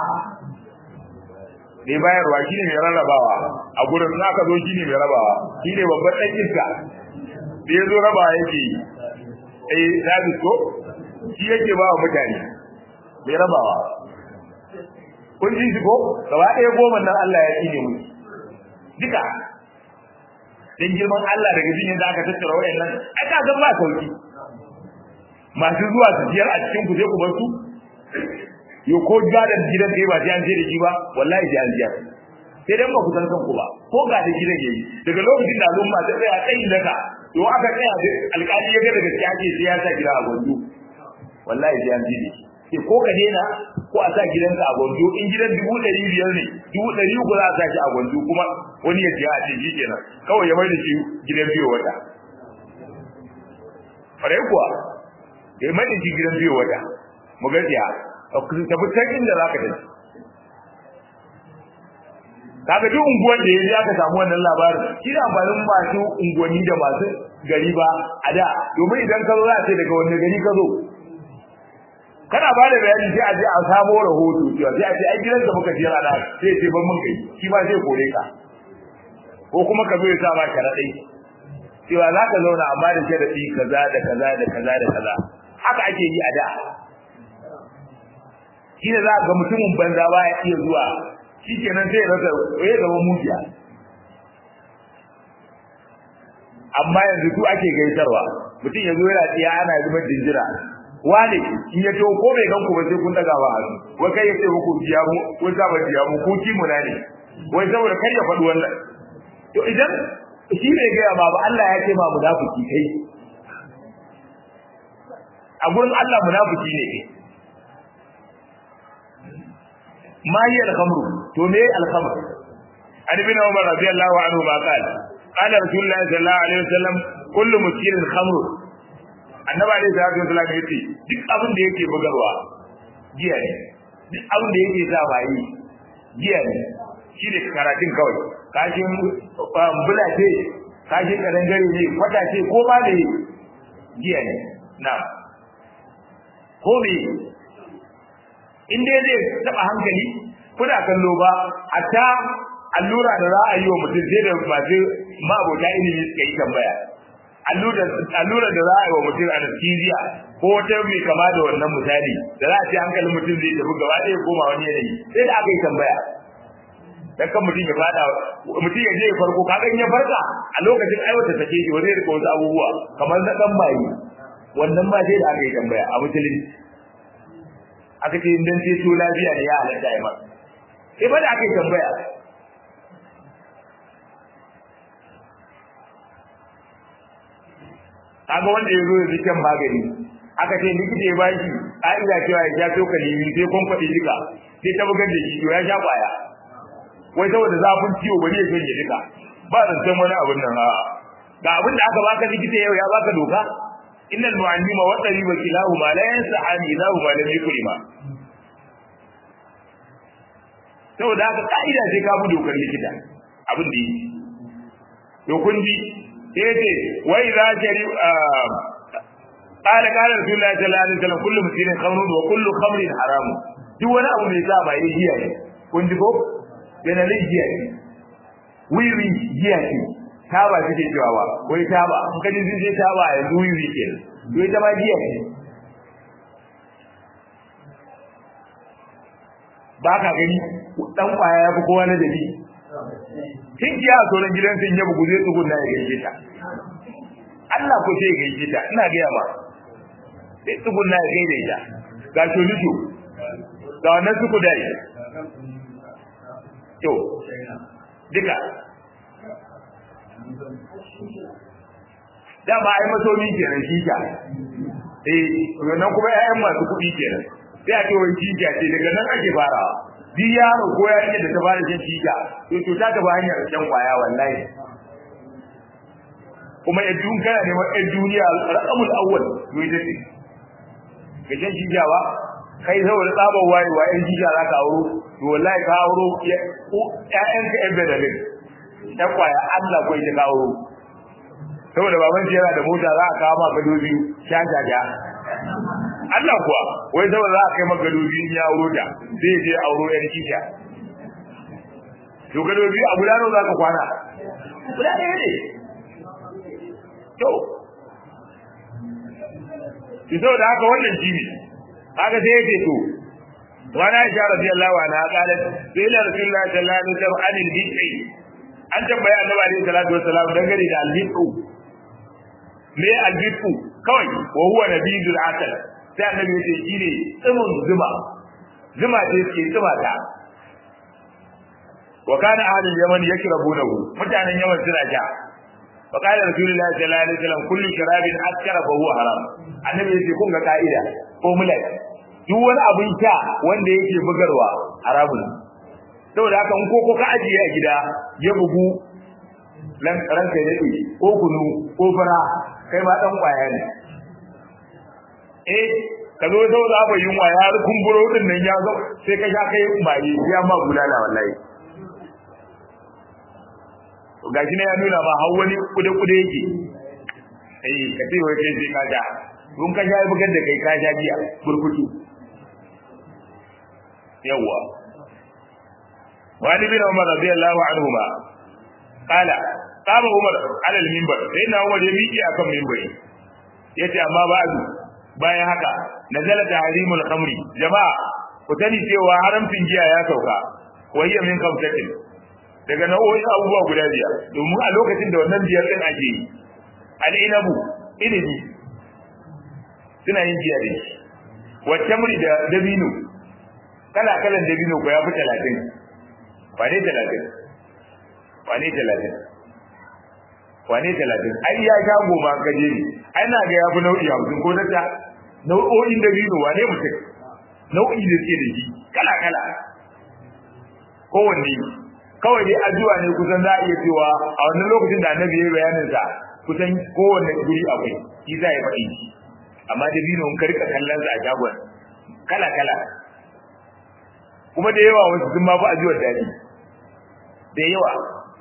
ne bayarwa shine mai rarrabawa a gurin za ka zo shine mai rabawa shine babban dan iska da yazo rabawa yake eh sabis ko shi yake ba wa mutane mai rabawa kun ji ko gaba ɗaya goma nan Allah ya tsine mu duka dan girman Allah daga jin yadda aka tattara wayannan ai ka ga ba sauki masu zuwa su jiyar a cikin ku sai ku bar su yo ko gadan gidan da ba sai an je da shi ba wallahi sai an jiyar sai dan ba ku san kanku ba ko ga da gidan yayi daga lokacin da al'umma ta tsaya tsayin daga to aka tsaya alƙali ya ga daga gaskiya ce sai ya sa gida a gwandu wallahi sai an jide shi ko ka dena ko a sa gidanka a gwandu in gidan dubu ɗari biyar ne dubu ɗari uku za a sa shi a gwandu kuma wani ya siya a ce shi kenan kawai ya mai da shi gidan biyo wata farai kuwa ya mai da shi gidan biyo wata mu gaskiya tafi can inda za ka tafi kaga duk unguwar da yaji aka samu wannan labarin shi da amfanin masu unguwanni da masu gari ba a da domin idan ka zo za a ce daga wani gari ka zo kana ba da bayani sai a je a samo rahoto cewa sai a ce ai gidan da muka jira da sai ce ban mun kai shi ma zai kore ka ko kuma ka zo ya sa ba ka radai cewa za ka zauna amma da sharaɗi kaza da kaza da kaza da kaza haka ake yi a da shi ne za ga mutumin banza ba ya iya zuwa shi kenan sai rasa ya zama mujiya amma yanzu su ake gaitarwa mutum ya zo yana tsiya ana zubar jinjira wane in ya to ko bai gan ku ba sai kun daga ba hannu wai kai ya ce muku biya mu ko za ba biya mu ko ki muna ne wai saboda kai ya faɗi wannan to idan shi ne ga ma ba Allah ya ce ma munafiki kai a gurin Allah munafiki ne kai ma hiya al-khamru to me al-khamr an ibn umar radiyallahu anhu ma qala qala rasulullahi sallallahu alaihi wasallam kullu muskirin khamru annabi alaihi salatu wasallam yace duk abin da yake bugarwa giya ne duk abin da yake sa bayi giya ne shi ne karatun kawai kashin bula ce kashin karangare ne kwata ce ko ba da giya ne na ko me in dai zai taba hankali kuna kallo ba hatta allura da za a yi wa mutum sai da masu ma'abota ilimi suka yi tambaya allura da za a yi wa mutum anesthesia ko wata mai kama da wannan misali da za a ce hankalin mutum zai tafi gaba ɗaya koma wani yanayi sai da aka yi tambaya dan kan mutum ya fada mutum ya je ya farko kaga in ya farka a lokacin aiwata take shi wani rika wasu abubuwa kamar na dan bayi wannan ma sai da aka yi tambaya a musulunci aka ce dan sai to lafiya ne ya halatta ya masa sai ba da aka yi tambaya kaga wanda ya zo ya zikin magani aka ce likita ya bashi ƙa'ida cewa ya sha tokali sai kun faɗi duka sai ta bugar da shi to ya sha kwaya wai saboda zafin ciwo bari ya shanye duka ba zancen wani abin nan a ga abin da aka baka likita yau ya baka doka innal mu'allima wa tariba kilahu ma la yansa'ani lahu ma lam yukrima saboda haka ka'ida sai ka bi dokar likita abin da yake to kun ji sai yace wai za jari قال قال رسول الله صلى الله عليه وسلم كل مسكين خمر وكل خمر حرام duk wani abu mai sa ba yi giya ne kun ji ko benalin giya ce wiwi giya ce taba suke cewa ba wai taba in ka ji sun taba yanzu wiwi ke to ita ma giya ce ba ka gani dan kwaya ya fi kowa na dabi kin giya a sauran gidan sun yabu guje tsugun na ya gaishe ta Allah ko sai ya gaishe ta ina gaya ma sai tsugun na ya gaishe ta ga sholisho ga wannan suku dai to duka dama ai masomi kenan shisha eh nan kuma ƴaƴan masu kuɗi kenan sai a ce wai shisha ce daga nan ake farawa duk yaro ko yarinya da ta fara shan shisha to to ta gaba hanyar shan kwaya wallahi kuma ya dun kana neman ɗan duniya rakamul awwal to ita ce ka shan shisha ba kai saboda tsabar wayewa ƴan shisha za ka auro to wallahi ka auro ƴaƴanka ƴan bedalin ƴan kwaya Allah ko ita ka auro saboda baban shi yana da mota za a kawo ma gado biyu sha jaja Allah kuwa wai saboda za a kai maka gado biyu ya auro ta zai je auro ƴan shisha to gado biyu a guda nawa za ka kwana guda ɗaya ne to ki saboda haka wannan shi ne haka sai yake to wani aisha radiyallahu anha qalat qila rasulullahi sallallahu alaihi wasallam anil bid'i an tambaya annabi alaihi salatu wasallam dangane da al-bid'u me al-bid'u kawai wa huwa nabiyul akal sai annabi yace shine tsimin zuma zuma ce ke tsima ta wa kana ahlul yaman yashrabunahu mutanen yaman suna sha fa qala rasulullahi sallallahu alaihi wasallam kullu sharabin askara fa huwa haram annabi yace kun ga ka'ida ko mulai duk wani abin sha wanda yake bugarwa haramun saboda haka in koko ka ajiye a gida ya bugu lan ranka ya dade ko kunu ko fara kai ma dan kwaya ne eh ka zo zo za ba yunwa ya kumburo din nan ya zo sai ka sha kai baye ya ma gudana wallahi gashi ne ya nuna ma har wani kude kude yake eh ka ce wai kai sai ka ja don ka sha bugar da kai ka sha biya burkutu yawa wani bin umar radiyallahu anhuma qala qama umar alal minbar sai na umar ya miƙe akan minbari yace amma ba'du bayan haka nazala tahrimul khamri jama'a ku tani cewa haramcin giya ya sauka wayya min kamtatin daga nau'o'in abubuwa guda biyar domin a lokacin da wannan biyar din ake yi al'inabu inibi suna yin giya da shi wacce muri da dabino kala kalan dabino ko ya fi talatin wane talatin wane talatin wane talatin ai ya sha goma ka je ne ai na ga ya fi nau'i hamsin ko ta nau'o'in dabino wane mutum nau'i da suke da shi kala kala kowanne kawai dai addu'a ne kusan za a iya cewa a wannan lokacin da annabi ya yi bayanin sa kusan kowanne guri akwai shi za ya faɗi shi amma da bino in ka rika kallon sa a shagon kala kala kuma da yawa wasu sun ma fi ajiyar daɗi da yawa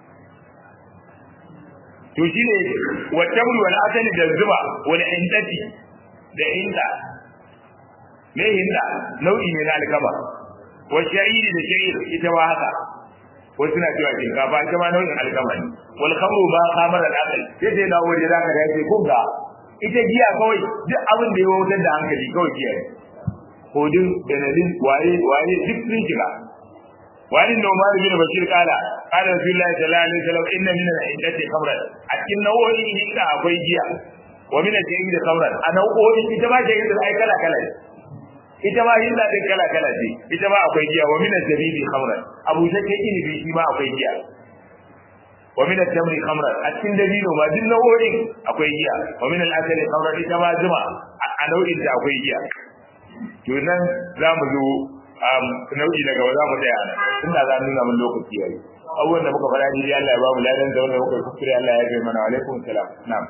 to shi ne wata bulu wani asali da zuba wani hindati da hinda me hinda nau'i ne na alkama wa sha'iri da sha'ir ita ma haka wasu na cewa shinkafa ita ma nau'in alkama ne wal khamru ba khamara al-aql sai dai na waje zaka da yake kun ga ita giya kawai duk abin da ya wutar da hankali kawai giya ne kodin benadin waye waye duk sun shiga wani nomar bin bashir kala kala rasulullahi sallallahu alaihi wasallam inna min al-iddati khamran a cikin nau'o'in hinda akwai giya wa min al-shay'i da khamran a nau'o'in ita ma shay'i da ai kala kala ita ma hinda din kala kala ce ita ma akwai giya wa min al-zabibi khamran abu shake inibi shi ma akwai giya wa min al-tamri khamran a cikin dabino ma duk nau'o'in akwai giya wa min al-asali khamran ita ma zuma a nau'in da akwai giya to nan za mu zo nau'i daga wa za mu tsaya nan tunda za nuna mun lokaci yayi abubuwan da muka fara ni dai Allah ya ba mu ladan da wanda muka kuskure Allah ya bai mana wa alaikum salam na'am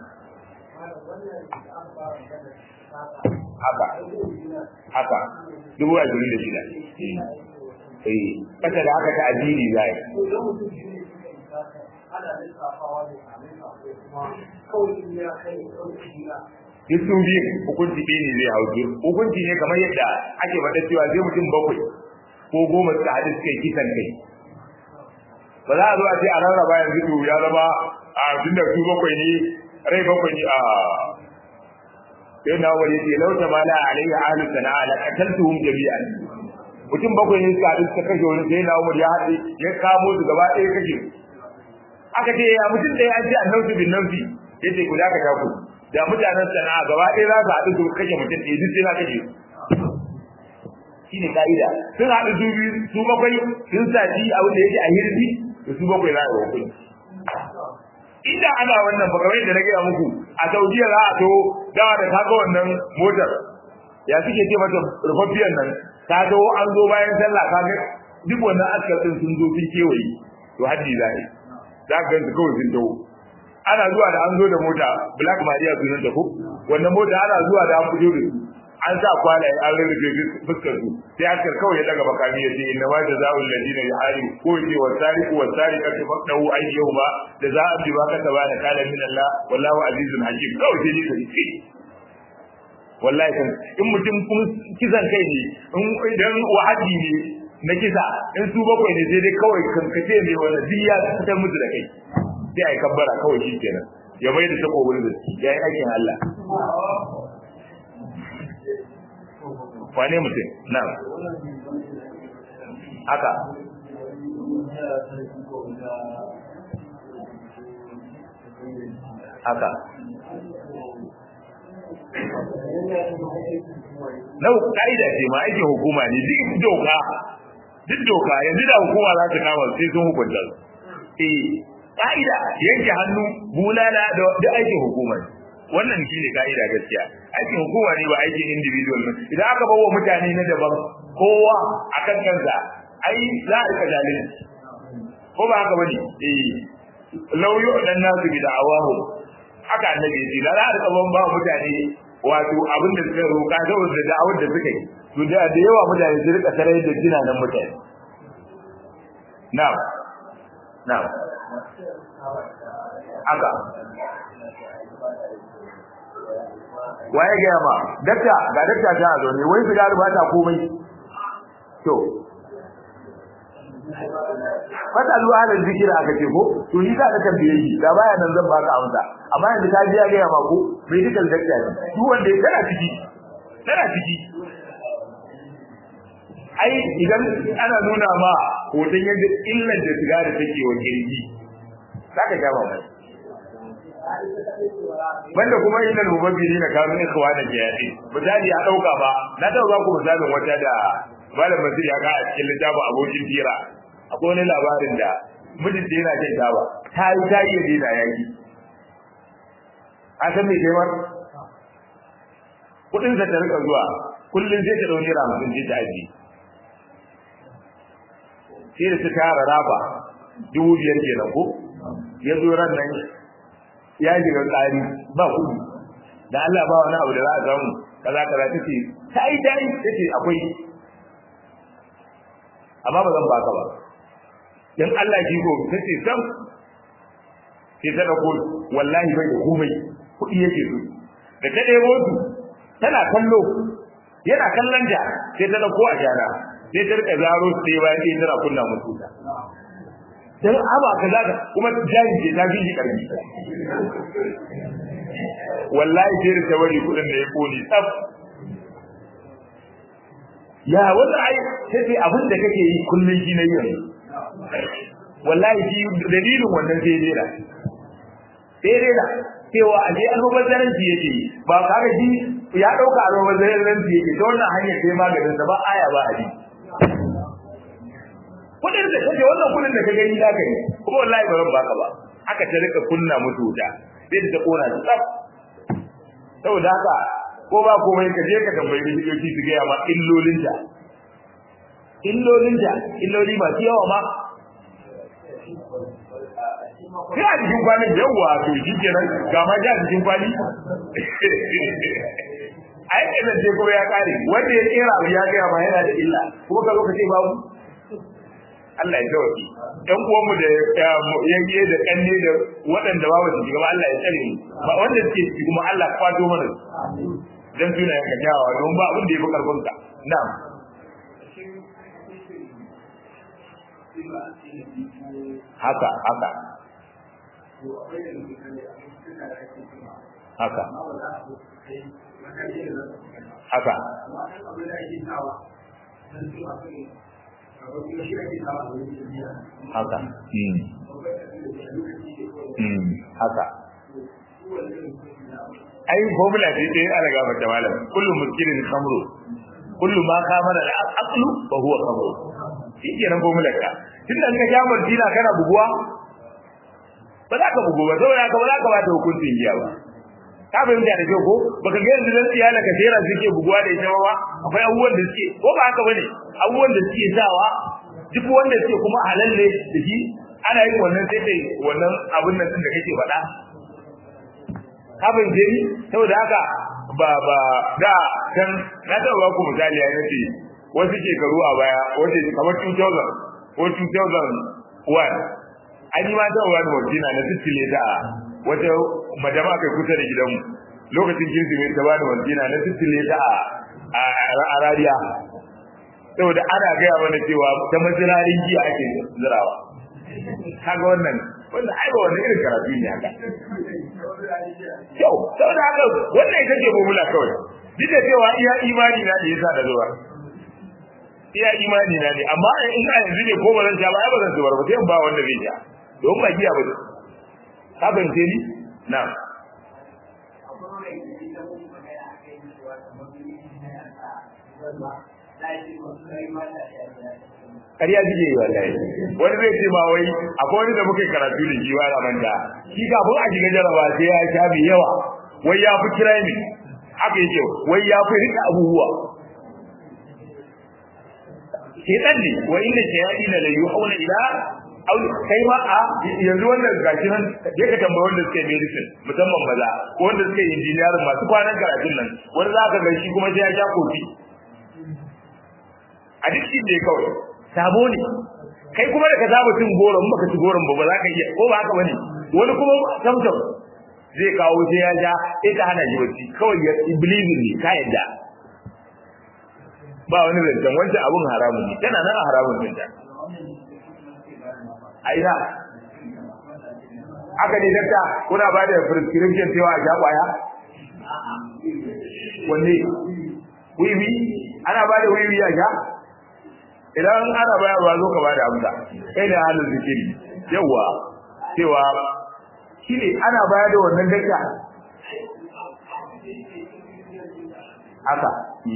haka haka dubu ashirin da shida eh kasa da haka ta addini zai duk sun biyu hukunci ɗaya ne zai hau hukunci ne kamar yadda ake faɗa cewa zai mutum bakwai ko goma suka haɗu suka yi kisan kai ba za a zo a ce a rarraba yanzu to ya zama a tun da su bakwai ne rai bakwai ne a sai na wani ce lauta ma la alayhi ahlu sana'a la qataltuhum jami'an mutum bakwai ne suka haɗu suka kashe wani sai na wani ya haɗe ya kamo su gaba ɗaya kashe aka ce ya mutum ɗaya an ce annausu bin nausi yace ku da ka ta ku da mutanen sana'a gaba ɗaya za su haɗu su kashe mutum ɗaya duk sai na kashe shi ne ka'ida sun haɗu su biyu su bakwai sun saci abin da yake a hirzi da su bakwai za a yi hukunci inda ana wannan ba kamar yadda na gaya muku a saudiya za a to dawa da kaga wannan motar ya suke ce mata rufaffiyar nan ta zo an zo bayan sallah kaga duk wannan askar din sun zo sun kewaye to haddi za a yi za ka gansu kawai sun taho ana zuwa da an zo da mota black maria sunan ta ko wannan mota ana zuwa da an fito da su an sa kwalaye an rarrafe fuskar su sai askar kawai ya daga bakami ya ce inna ma jazaa'ul ladina yuhari ko yace wa sariqu wa sariqatu faqdahu ayyuhuma jazaa'an bima kasaba da kana min Allah wallahu azizun hakim kawai sai ne ka ce wallahi kan in mutum kun kisan kai ne in idan wa'adi ne na kisa in su bakwai ne sai dai kawai kankace ne wanda diya fitar musu da kai sai ai kabbara kawai shi kenan ya mai da takobin da ya yi aikin Allah wane mutum na haka haka nau ka'ida ce ma aikin hukuma ne duk doka duk doka yanzu da hukuma za su kama sai sun hukunta su eh ka'ida yanke hannu bulala da duk aikin hukuma ne wannan shine ka'ida gaskiya aikin hukuma ne ba aikin individual ba idan aka bawa mutane na daban kowa akan kansa ai za a rika zalunci ko ba haka bane eh law yu'dan nasu bi da'awahu haka annabi ya ce da za a rika ba mutane wato abin da suka roka saboda da'awar da suka yi to da da yawa mutane su rika sarai da jinanan mutane na'am na'am haka waye gaya ma dakta ga dakta ta zo ne wai sigari ba ta komai to fata zuwa ala zikira aka ce ko to ni za ka tambaye shi da baya nan zan baka amsa amma yanzu ka ji ya ga ma ko medical doctor ne duk wanda ya tana ciki tana ciki ai idan ana nuna ma hoton yadda illar da sigari take wa kirji zaka ga ba banda kuma inda mubabbiri na kanu ikhwa da jihadi misali ya dauka ba na taba ba ku misalin wata da malam masir ya ga a cikin littafin abokin tira akwai wani labarin da mijin da yana jin taba ta yi ta iya dena yaki a san me kai mar kudin sa ta rika zuwa kullun sai ta dauki ramazin sai ta aji sai da ta tara raba dubu biyar kenan ko ya zo ran nan ya shiga tsari ba kudi da Allah ba wani abu da za a samu kaza kaza tace ta yi dai tace akwai amma ba zan baka ba dan Allah ji ko tace sam sai ta dauko wallahi bai da komai kudi yake so da ta debo su tana kallo yana kallon ta sai ta dauko a jana sai ta rika zaro sai ba sai tana kunna musu ta dan aba kaza ka kuma jahil ce ta fi karfi wallahi sai da tawari kudin da ya kone tsaf ya wanda ai sai sai abin da kake yi kullun shi ne yanzu wallahi shi dalilin wannan sai dai sai dai cewa a je almubazzaranci yake yi ba kaga shi ya dauka almubazzaranci yake ta wannan hanyar sai maganin sa ba aya ba hadisi kudin da kake wannan kudin da ka gani da kai kuma wallahi ba zan baka ba aka ta rika kunna musu wuta sai ta kona su tsaf saboda haka ko ba komai ka je ka tambayi likitoci su ga ma illolin ta illolin ta illoli ba su yawa ma sai a cikin kwanin yawa to shi kenan ga ma ja cikin kwani ai da ce kuma ya kare wanda ya kera abu ya ga ma yana da illa kuma ka zo ka ce babu Allah ya tawaki ɗan uwanmu da yayye da kanne da waɗanda ba su shiga ba Allah ya tsare mu ba wanda suke ciki kuma Allah ya kwato mana dan suna yanka jawa don ba abin da ya fi karfin ka na'am haka haka haka haka haka haka ai formula ce ce ana gaba ta malam kullu muskirin khamru kullu ma kamara al-aqlu fa huwa khamru shi ke nan formula ka tunda ka sha martina kana buguwa ba za ka bugu ba saboda ka ba za ka ba ta hukuncin giya ba ka fahimta da kyau ko baka ga yanzu dan tsiya na kasera suke buguwa da ita ba akwai abubuwan da suke ko ba haka bane abubuwan da suke sawa duk wanda suke kuma halalle da shi ana yin wannan sai dai wannan abun nan din da kake faɗa ka fahimce ni saboda haka ba ba da kan na taɓa ba ku misali ya nace wasu shekaru a baya wace kamar 2000 ko 2001 an yi ma taɓa wani wajina na tattile ta wata madama kai kusa da gidanmu lokacin kirsimeti ta bani wajina na tattile ta a rariya saboda ana gaya mana cewa ta mazirarin jiya ake zirawa kaga wannan wannan ai ba wannan irin karatu ne haka yau saboda haka wannan ita ce bubula kawai duk da cewa iya imani na da yasa da zuwa iya imani na ne amma in a yanzu ne ko ba zan sha ba ai ba zan zubar ba sai in ba wanda zai sha don ba giya ba ka fahimce ni na ƙarya suke yi wallahi wani zai ce ma wai akwai wani da muka karatu da shi wani manta shi kafin a shiga jaraba sai ya sha mai yawa wai ya fi kira ne haka yake wai ya fi rika abubuwa shedan ne wa inda shayadi la yuhauna ila au kai ma a yanzu wannan gashi nan je ka tambayi wanda suke medicine musamman maza ko wanda suke engineering masu kwanan karatun nan wanda za ka ga shi kuma sai ya sha kofi a duk shi ne kawai sabo ne kai kuma da ka saba cin goron baka ci goron ba ba za ka iya ko ba haka bane wani kuma tamtam zai kawo sai ya ja sai ka hana shi bacci kawai ya believe ne ka yadda ba wani zancen wancan abun haramun ne tana nan a haramun din ta a ina aka ne dakta kuna ba da prescription cewa a sha kwaya wanne wiwi ana ba da wiwi a sha idan ana bayarwa zo ka ba da amsa kai ne halin zikiri yawa cewa shi ne ana bayar da wannan dakta haka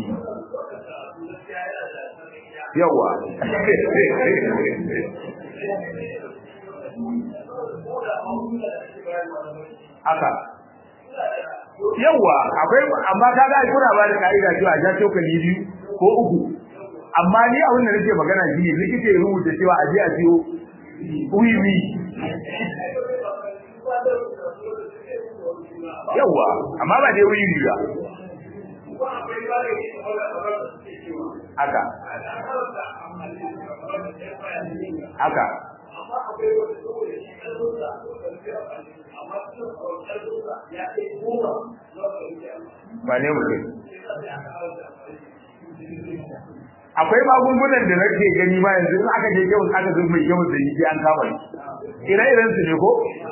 yawa haka yawa akwai amma ka ga kuna ba da ka'ida cewa ja cokali biyu ko uku amma ni abin da nake magana shi ne likita ya rubuta cewa a je a siyo wiwi yawa amma ba dai wiwi ba haka haka ba ne mutum akwai magungunan da nake gani ma yanzu in aka je kyau aka zo mai kyau da yi an kama shi ire iren su ne ko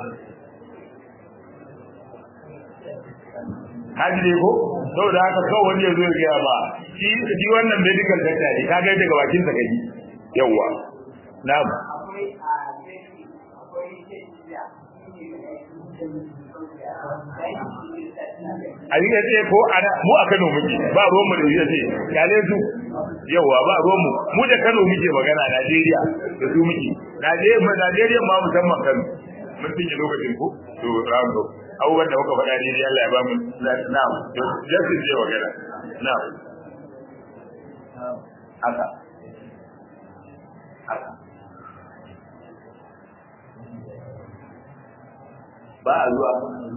haji ne ko saboda haka kawai wani ya zo ya gaya ba shi shi wannan medical doctor ne ka ga daga bakin sa kaji yawwa na'am a yi yace ko ana mu a Kano muke ba ruwan mu da yace yale su yawa ba ruwan mu mu da Kano muke magana Najeriya da su muke Najeriya Najeriya ma musamman Kano mun tinye lokacin ko to rawo abubuwan da muka faɗa daidai Allah ya ba mu na'am jasin je magana na'am haka haka ba a zuwa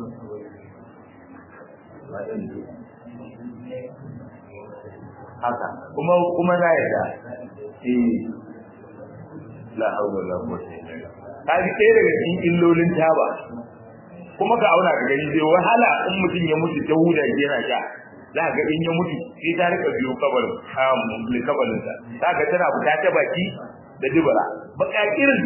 haka kuma kuma na yarda eh la hawla wala quwwata illa billah kaji ɗaya daga cikin illolin taba kuma ka auna ka gani zai wahala in mutum ya mutu ta huda yana sha za ka ga in ya mutu sai ta rika biyo kabarin um kabarin sa za ka tana fita ta baki da dubara baka irin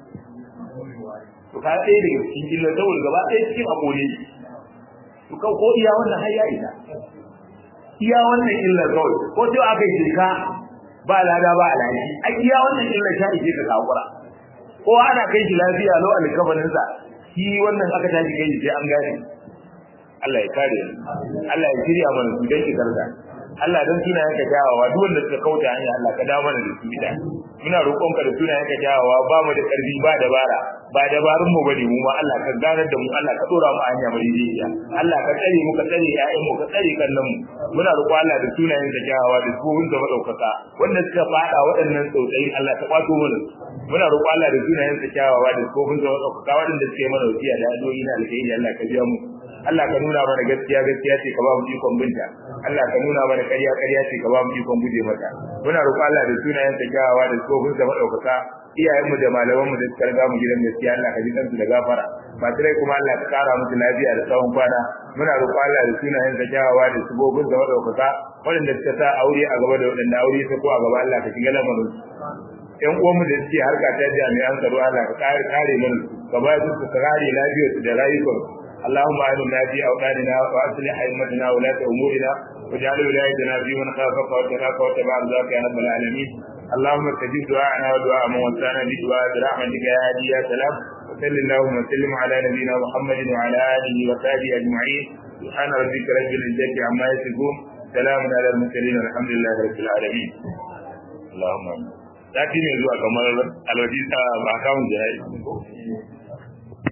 to ka ɗaya daga cikin illolin saboda gaba ɗaya cikin abole to kan ko iya wannan har ya isa iya wannan illar kawai ko sai aka yi ka ba lada ba alhaji a iya wannan illar ta ije ka kakura ko ana kai shi lafiya lau alkabarin sa shi wannan aka tashi kai sai an gane Allah ya kare Allah ya shirya mana su dan ki garda Allah dan sunayen ka jawawa duk wanda suka kauta hanya Allah ka dawo mana da su gida muna roƙon ka da sunayen ka jawawa ba mu da ƙarfi ba dabara ba dabarun mu bane mu ma Allah ka ganar da mu Allah ka dora mu hanya mai jiya Allah ka tsare mu ka tsare ƴaƴan mu ka tsare kallon mu muna roƙon Allah da sunayen ka jawawa da sunan da madaukaka wanda suka fada waɗannan tsautsayi Allah ka kwato mana muna roƙon Allah da sunayen ka jawawa da sunan da madaukaka waɗanda suke mana wasiya da addu'o'i na alkhairi Allah ka biya mu Allah ka nuna mana gaskiya gaskiya ce ka ba mu ikon binta Allah ka nuna mana ƙarya ƙarya ce ka ba mu ikon guje mata muna roƙon Allah da sunayen sa kyawawa da tsofin sa madaukaka iyayenmu da malamanmu da suka riga mu gidan gaskiya Allah ka ji kansu da gafara masu rai kuma Allah ka kara musu lafiya da tsawon kwana muna roƙon Allah da sunayen sa kyawawa da tsofin sa madaukaka waɗanda suka sa aure a gaba da waɗanda aure ta ko a gaba Allah ka shiga lamarin ƴan uwanmu da suke harka ta jami'an tsaro Allah ka kare kare mana ka ba su su kare lafiyarsu da rayukansu اللهم آمنا في أوطاننا وأصلح أئمتنا ولاة أمورنا واجعل ولايتنا في من خافك واتقاك واتبع رضاك يا رب العالمين اللهم استجب دعاءنا ودعاء من وسانا بدعاء برحمتك يا هادي يا سلام وصل اللهم وسلم على نبينا محمد وعلى آله وصحبه أجمعين سبحان ربك رب العزة عما يصفون سلام على المرسلين والحمد لله رب العالمين اللهم sati mai zuwa kamar alwaji a akawun jihar